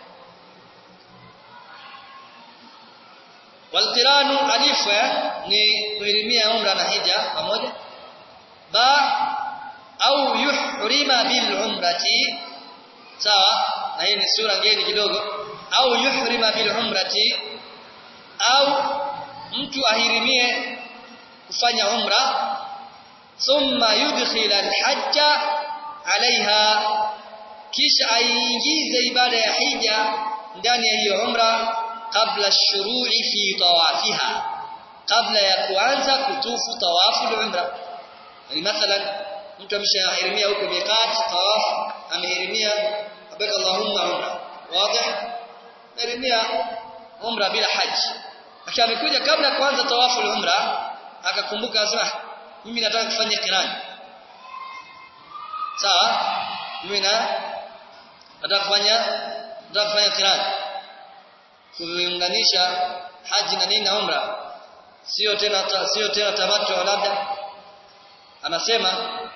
walqiranu alifu ni kuhirimia umra na hija pamoja ba au yuhrima bil umrati sawa na hii ni sura ngeni kidogo au yuhrima bil umrati au mtu ahirimie kufanya umra thumma yudkhila al hajja alaiha kisha aingize ibada ya hija ndani ya hiyo umra kabla shuru'i fi tawafiha kabla ya kuanza kutufu tawafu al-umra yani mathalan mtu ameshahirimia huko miqat tawaf amehirimia abaka allahumma umra wazi hirimia umra bila haji akiwa amekuja kabla ya kuanza tawafu al-umra akakumbuka asema mimi nataka kufanya kirani sawa mimi na nataka kufanya nataka kufanya kirani kuunganisha haji na nini na umra sio tena sio tena tamattu labda anasema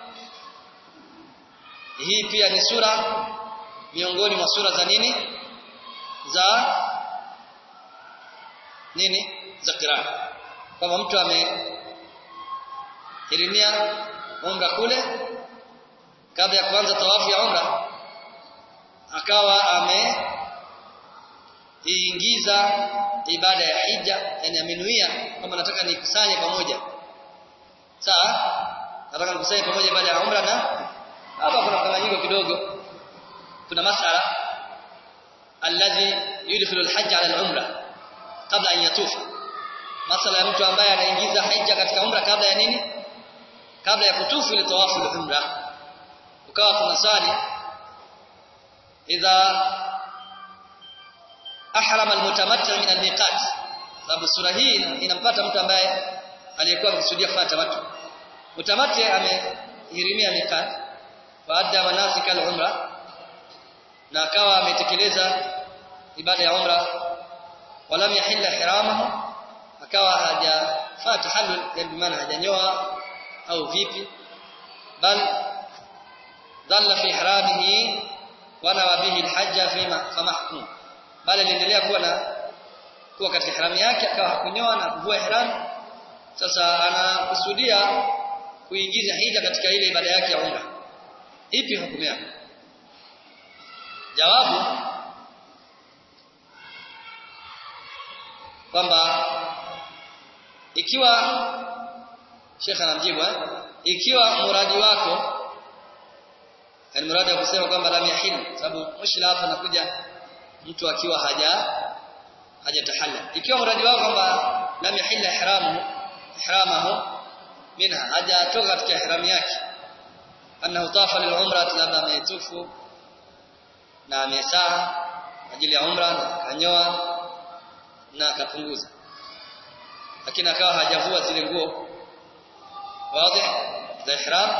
hii pia ni sura miongoni mwa sura za nini za nini za Qur'an kama mtu amehirimia umra kule kabla ya kuanza tawafu ya umra akawa ame iingiza ibada ya hija yani amenuia kama nataka nikusanye pamoja sawa nataka nikusanye pamoja ibada ya umra na hapa kuna mkanganyiko kidogo kuna masala alladhi yudkhilu alhajj ala alumra kabla an yatufa masala ya mtu ambaye anaingiza hija katika umra kabla ya nini kabla ya kutufu ile tawafu al-umra ukawa kuna swali idha ahrama almutamatti min almiqat sababu sura hii inampata mtu ambaye aliyekuwa amekusudia kufanya tamattu mutamatti amehirimia miqat baada manasik al-umra na akawa ametekeleza ibada ya umra walam yahilla hiramahu akawa hajafaa tahallul yani maana hajanyoa au vipi bal dhalla fi ihramihi wa nawa bihi alhajja fima famahkum bali aliendelea kuwa na kuwa katika ihramu yake akawa hakunyoa na kuvua ihram sasa anakusudia kuingiza hija katika ile ibada yake ya umra ipi hukumu yake jawabu kwamba ikiwa Sheikh anamjibu eh? ikiwa muradi wako yani muradi wa kusema kwamba lam yahil sababu mushkila hapa anakuja mtu akiwa haja hajatahalla ikiwa muradi wako kwamba lam yahil ihramu ihramahu minha hajatoka katika ihram yake annahu tafa lil umra labda ametufu na amesaa ajili ya umra na akanyoa na akapunguza lakini akawa hajavua zile nguo wazi za ihram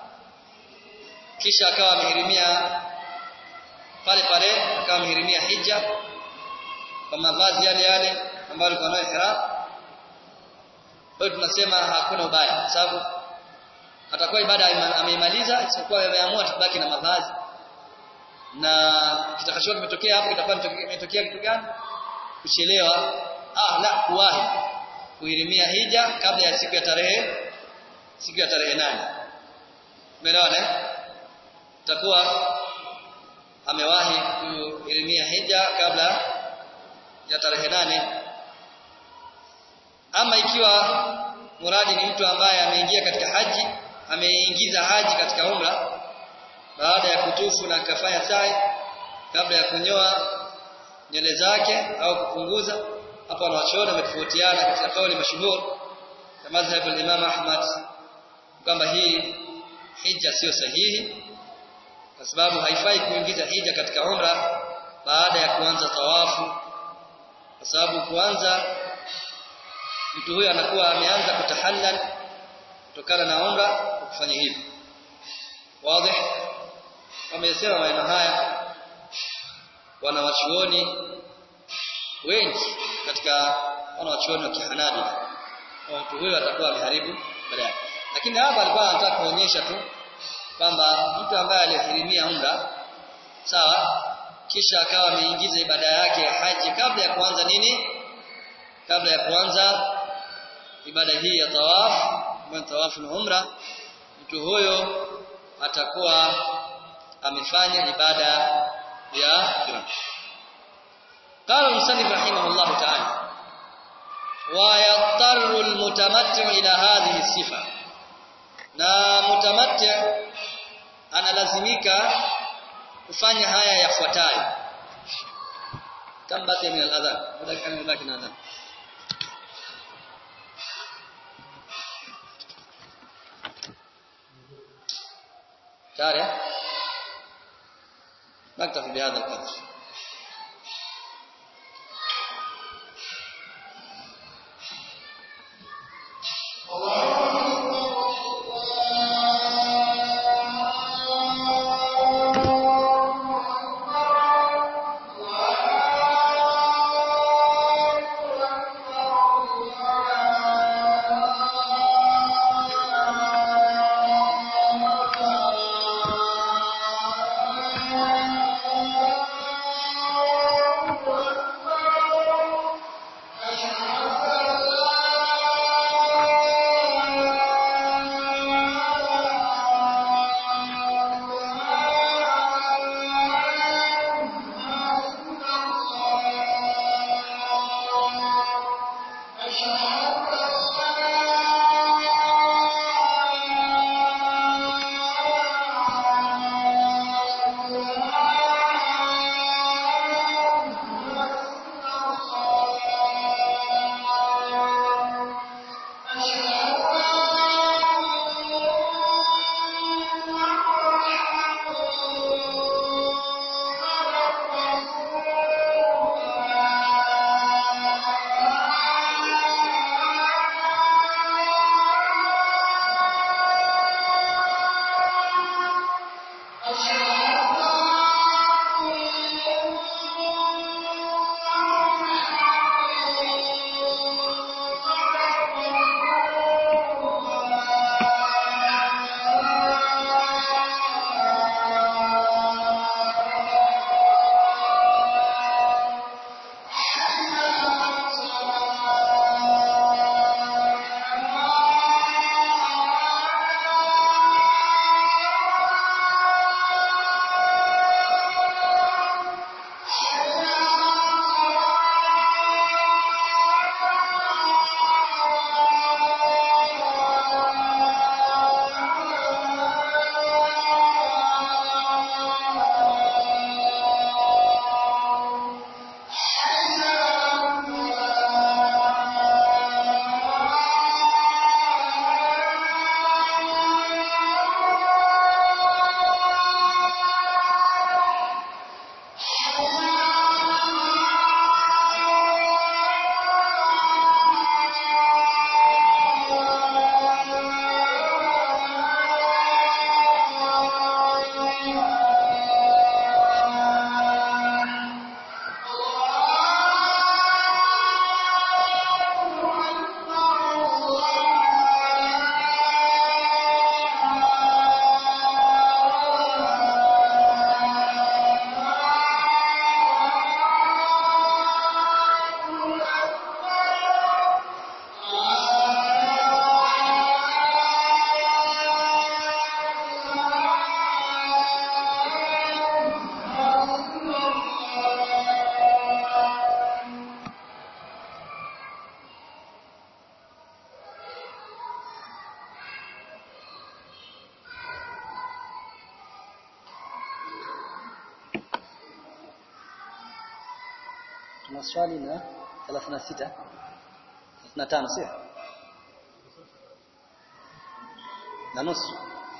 kisha akawa amehirimia pale pale akawa amehirimia hija kwa mavazi yale yale ambayo alikuwa nayo ihram kwa hiyo tunasema hakuna ubaya kwa sababu atakuwa ibada ameimaliza isipokuwa ameamua tubaki na mavazi na kitakachokuwa kimetokea hapo kitakuwa kimetokea kitu gani kuchelewa ah la kuwahi kuhirimia hija kabla ya siku ya tarehe siku ya tarehe nane umeelewana eh takuwa amewahi kuhirimia hija kabla ya tarehe nane ama ikiwa muradi ni mtu ambaye ameingia katika haji ameingiza haji katika umra baada ya kutufu na akafanya sa'i kabla ya kunyoa nywele zake au kupunguza hapo wanawachuoni wametofautiana katika kauli mashuhuri ya madhhab al-Imam Ahmad kwamba hii hija sio sahihi kwa sababu haifai kuingiza hija katika umra baada ya kuanza tawafu kwa sababu kuanza mtu huyo anakuwa ameanza kutahallal kutokana na umra kufanya hivi wazi wamesema maneno haya wanawachuoni wengi katika wanawachuoni wa kihanabi mtu huyo atakuwa ameharibu baadaye lakini hapa alikuwa anataka kuonyesha tu kwamba mtu ambaye alihirimia umra sawa kisha akawa ameingiza ibada yake ya haji kabla ya kuanza nini kabla ya kuanza ibada hii ya tawaf ambayo tawafu na umra mtu huyo atakuwa amefanya ibada ya kiram قال المصنف رحمه الله تعالى ويضطر المتمتع الى هذه الصفه na mutamatti analazimika kufanya haya yafuatayo tambati min al-adhan dakika nimebaki na adhan tayari نكتفي بهذا القدر tuna swali na 36 35 sio na nusu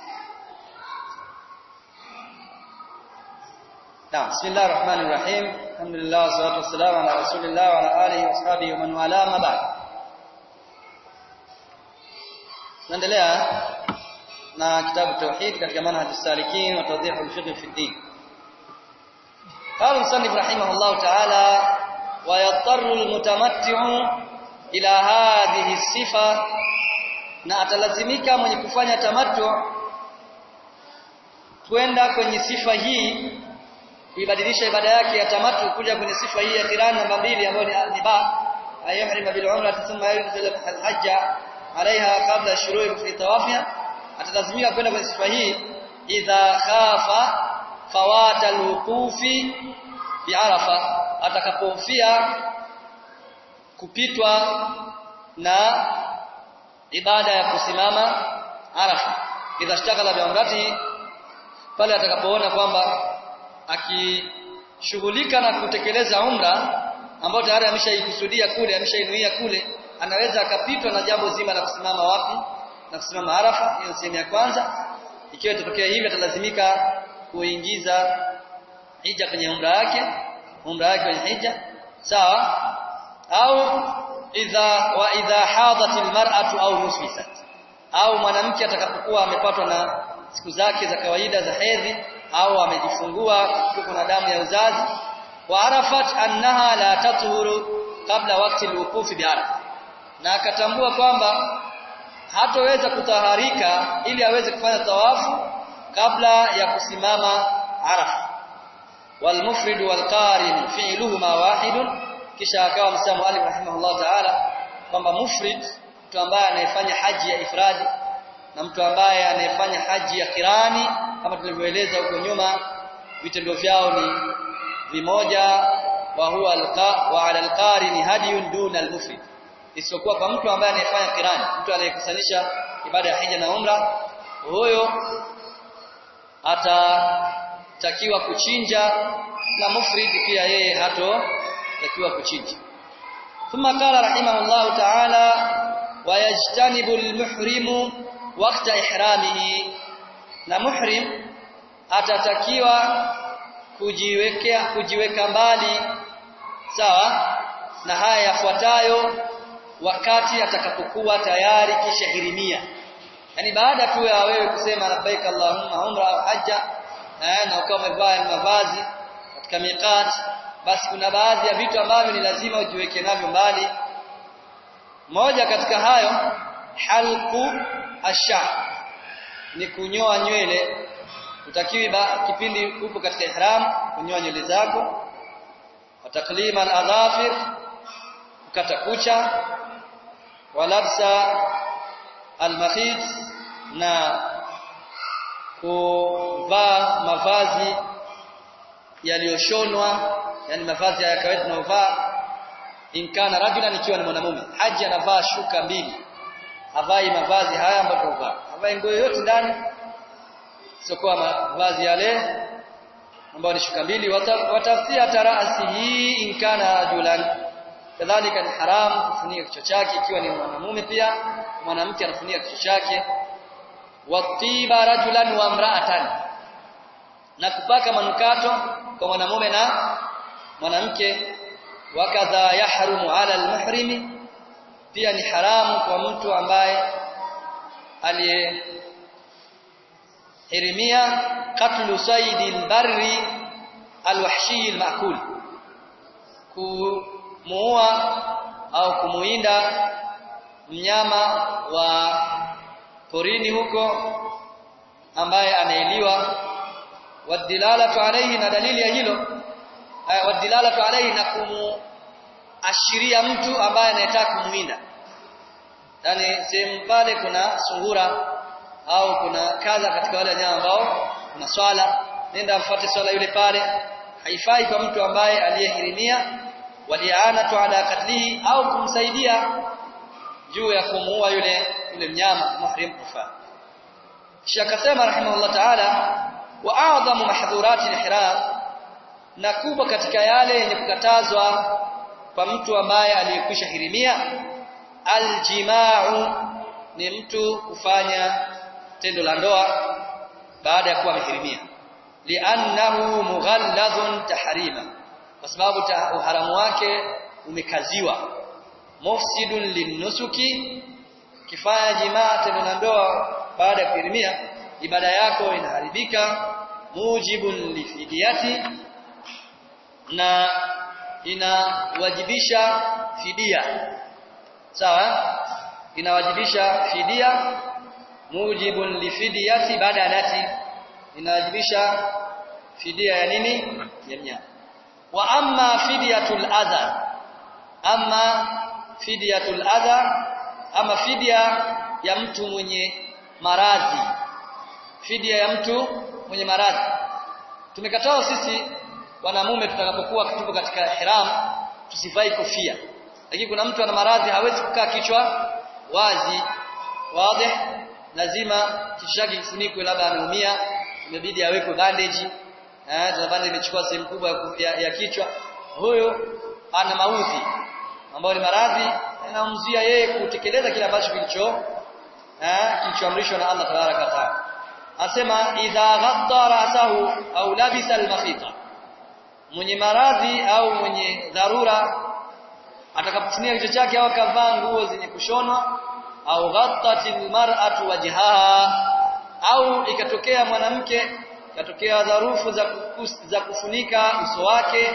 نعم بسم الله الرحمن الرحيم الحمد لله والصلاه والسلام على رسول الله وعلى اله واصحابه ومن والاه ما بعد naendelea na kitabu tauhid katika manhaj as-salikin wa tawdih al-fiqh fi ad-din قال المصنف رحمه الله تعالى ويضطر المتمتع الى هذه الصفه na atalazimika mwenye kufanya tamattu kwenda kwenye sifa hii ibadilisha ibada yake ya tamattu kuja kwenye sifa hii ya qiran namba mbili ambayo ni niba ayuhrim bil umrah thumma yunzil al hajja alaiha qabla shuru'i fi tawafiha atalazimika kwenda kwenye sifa hii idha khafa fawata alwuqufi bi arafa atakapofia kupitwa na ibada ya kusimama arafa idha shtaghala bi umrati pale atakapoona kwamba akishughulika na kutekeleza umra ambayo tayari ameshaikusudia kule ameshainuia kule anaweza akapitwa na jambo zima la kusimama wapi na kusimama arafa hiyo sehemu ya kwanza ikiwa itatokea hivi atalazimika kuingiza hija kwenye umra yake umra yake kwenye hija sawa au idha wa idha hadat almar'atu au nusfisat au mwanamke atakapokuwa amepatwa na siku zake za kawaida za hedhi au amejifungua kuko na damu ya uzazi wa arafat annaha la tathuru kabla wakati alwuqufi bi arafa na akatambua kwamba hatoweza kutaharika ili aweze kufanya tawafu kabla ya kusimama arafa walmufrid walqarin fi'luhuma wahidun kisha akawa msamo Ali rahimahullah ta'ala kwamba mufrid mtu ambaye anayefanya haji ya ifradi na mtu ambaye anayefanya haji ya kirani kama tulivyoeleza huko nyuma vitendo vyao ni vimoja wa huwa alqa wa ala alqarin hadiyun duna almufrid isipokuwa kwa mtu ambaye anayefanya kirani mtu anayekusanyisha ibada ya hija na umra huyo atatakiwa kuchinja na mufrid pia yeye hato takiwa kuchinja thumma qala rahimahullah ta'ala wayajtanibu almuhrimu waqta ihramihi na muhrim atatakiwa kujiwekea kujiweka mbali sawa na haya yafuatayo wakati atakapokuwa tayari kisha hirimia yani baada tu ya wewe kusema labbaik allahumma umra au hajja na ukawa umevaa mavazi katika miqat basi kuna baadhi ya vitu ambavyo ni lazima ujiweke navyo mbali moja katika hayo halku asha ni kunyoa nywele utakiwi kipindi upo katika ihram kunyoa nywele zako wataklima al-adhafir kukata kucha walabsa al-makhit na kuvaa mavazi yaliyoshonwa yani mavazi ya kawaida tunayovaa inkana rajulan ikiwa ni mwanamume haji anavaa shuka mbili havai mavazi haya ambayo tunavaa havai nguo yote ndani sio mavazi yale ambayo ni shuka mbili watafsia tarasihi inkana rajulan kadhalika ni haram kufunika kichwa chake ikiwa ni mwanamume pia mwanamke anafunika kichwa chake watiba rajulan wa mraatan na kupaka manukato kwa mwanamume na mwanamke wakadha yahrumu ala almuhrimi pia ni haramu kwa mtu ambaye aliyehirimia katlu saidi albarri alwahshi almaakul kumuua au kumuinda mnyama wa porini huko ambaye anaeliwa wadilalatu alayhi na dalili ya hilo wadilalatu alayhi na kumuashiria mtu ambaye anayetaka kumuinda yani sehemu pale kuna sungura au kuna kadha katika wale wanyama ambao kuna swala nenda mfuate swala yule pale haifai kwa mtu ambaye aliyehirimia walianatu ala katlihi au kumsaidia juu ya kumuua yule yule mnyama muhrim kufa kisha akasema rahimahullah ta'ala wa a'dhamu mahdhurati al-ihram na kubwa katika yale yenye kukatazwa kwa mtu ambaye aliyekwisha hirimia aljima'u ni mtu kufanya tendo la ndoa baada ya kuwa amehirimia li'annahu mughalladhun tahrima kwa sababu uharamu wake umekaziwa mufsidun linnusuki kifanya jimaa tendo la ndoa baada ya kuhirimia ibada yako inaharibika mujibun lifidiyati na inawajibisha fidia sawa inawajibisha fidia mujibun lifidiyati baada lati inawajibisha fidia ya nini ya mnyama wa amma fidiyatul adha amma fidiyatul adha ama fidia ya mtu mwenye maradhi fidia ya mtu mwenye maradhi tumekataa sisi wanamume tutakapokuwa tupo katika ihram tusivai kofia lakini kuna mtu ana maradhi hawezi kukaa kichwa wazi wazi lazima kichwa chake kifunikwe labda ameumia imebidi awekwe bandage eh tuna bandage imechukua sehemu kubwa ya, ya kichwa huyo ana maudhi ambayo ni maradhi yanamzuia yeye kutekeleza kile ambacho kilicho eh kilichoamrishwa na Allah tabaraka taala asema idha ghatta rasahu au labisa al-makhita mwenye maradhi au mwenye dharura atakapofunia kichwa chake au akavaa nguo zenye kushonwa au ghattatil mar'atu wajhaha au ikatokea mwanamke ikatokea dharufu za, kukus, za kufunika uso wake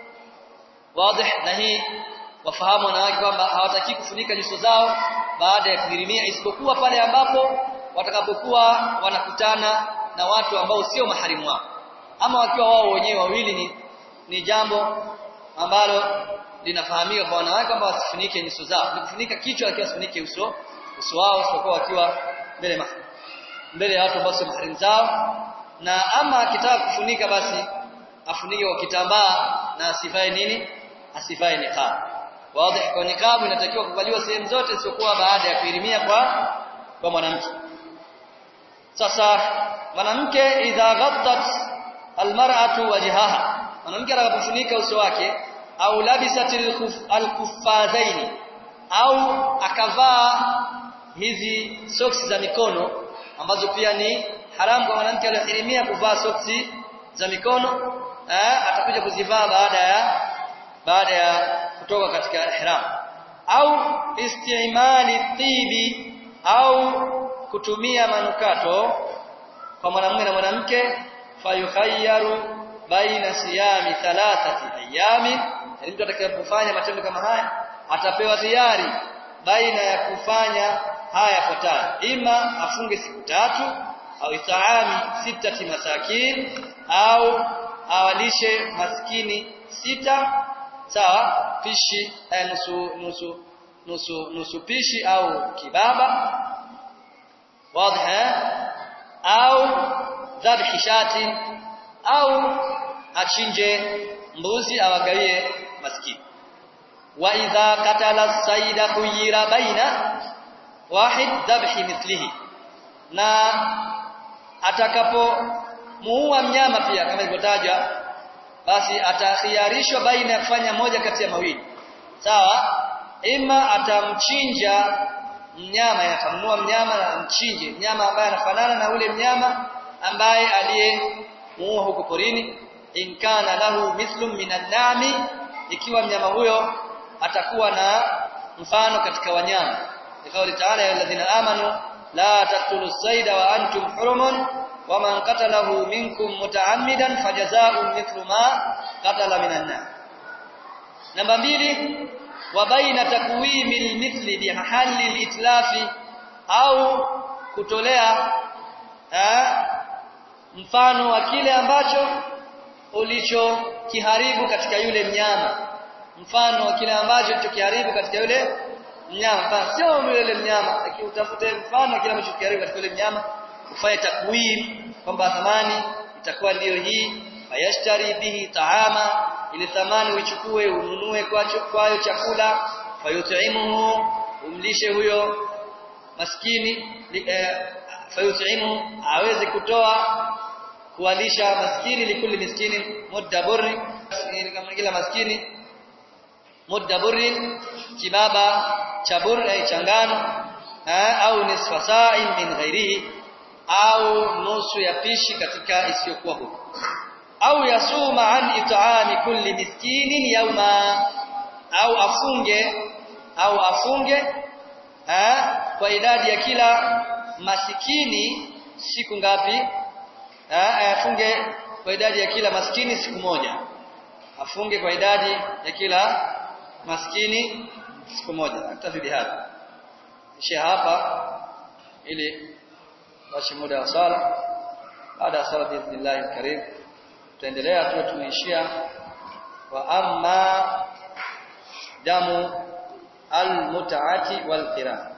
wazi na hii wafahamu wanawake kwamba hawataki kufunika nyuso zao baada ya kuhirimia isipokuwa pale ambapo watakapokuwa wanakutana na watu ambao sio maharimu wao ama wakiwa wao wenyewe wawili ni, ni jambo ambalo linafahamika kwa wanawake kwamba wasifunike nyuso zao ni kufunika kichwa lakini wasifunike uso uso wao isipokuwa wakiwa mbele mbele ya watu ambao sio maharimu zao na ama akitaka kufunika basi afunike kwa kitambaa na asivae nini asivae niqab wazi kwa niqab inatakiwa kuvaliwa sehemu zote isipokuwa baada ya kuhirimia kwa kwa mwanamke sasa mwanamke idha ghattat almar'atu wajhaha mwanamke atakapofunika uso wake au labisatil alkuffazaini au akavaa hizi soksi za mikono ambazo pia ni haramu kwa mwanamke aliyehirimia kuvaa soksi za mikono eh, atakuja kuzivaa baada ya baada ya kutoka katika ihram au istimali tibi au kutumia manukato kwa mwanamume na mwanamke fayukhayyaru baina siyami thalathati ayami yani mtu atakayefanya matendo kama haya atapewa hiari baina ya kufanya haya yafuatayo ima afunge siku tatu au itaami sitati masakin au awalishe maskini sita sawa pishi eh, nusu nusu nusu nusu pishi au kibaba wazi au dhabhi shati au achinje mbuzi awagawie maskini wa idha katala saida khuyira baina wahid dhabhi mithlihi na atakapo muua mnyama pia kama ilivyotajwa basi atakhiarishwa baina ya kufanya moja kati ya mawili sawa ima atamchinja mnyama atamnua mnyama na amchinje mnyama ambaye anafanana na ule mnyama ambaye aliyemuua huko porini in kana lahu mithlun minan nami ikiwa mnyama huyo atakuwa na mfano katika wanyama ikauli taala ya alladhina amanu la taqtulu sayda wa antum hurumun waman qatalahu minkum mutaammidan fajazaa'un mithlu ma qatala minan nas namba mbili wa baina takwimi almithli bi mahalli alitlafi au kutolea ha, mfano wa kile ambacho ulichokiharibu katika yule mnyama mfano wa kile ambacho ulichokiharibu katika yule mnyama mfano sio yule mnyama lakini utafute mfano kile ambacho kiharibu katika yule mnyama ufanye takwim kwamba thamani itakuwa ndiyo hii fayashtari bihi taama ile thamani uichukue ununue kwacho kwayo chakula fayut'imuhu umlishe huyo maskini eh, fayut'imuhu aweze kutoa kuwalisha maskini likuli miskini mudda burri kama kila maskini mudda burrin kibaba cha bur ay changano au nisfa sa'in min ghairihi au nusu ya pishi katika isiyokuwa huko au yasuma an it'ami kulli miskinin yawma au afunge au afunge ha, kwa idadi ya kila masikini siku ngapi ha, afunge kwa idadi ya kila maskini siku moja afunge kwa idadi ya kila maskini siku moja aktafi hapa ishia hapa ili basi muda wa sala baada ya sala biidhnillah alkarim tutaendelea tu tumeishia wa amma damu almutaati walqira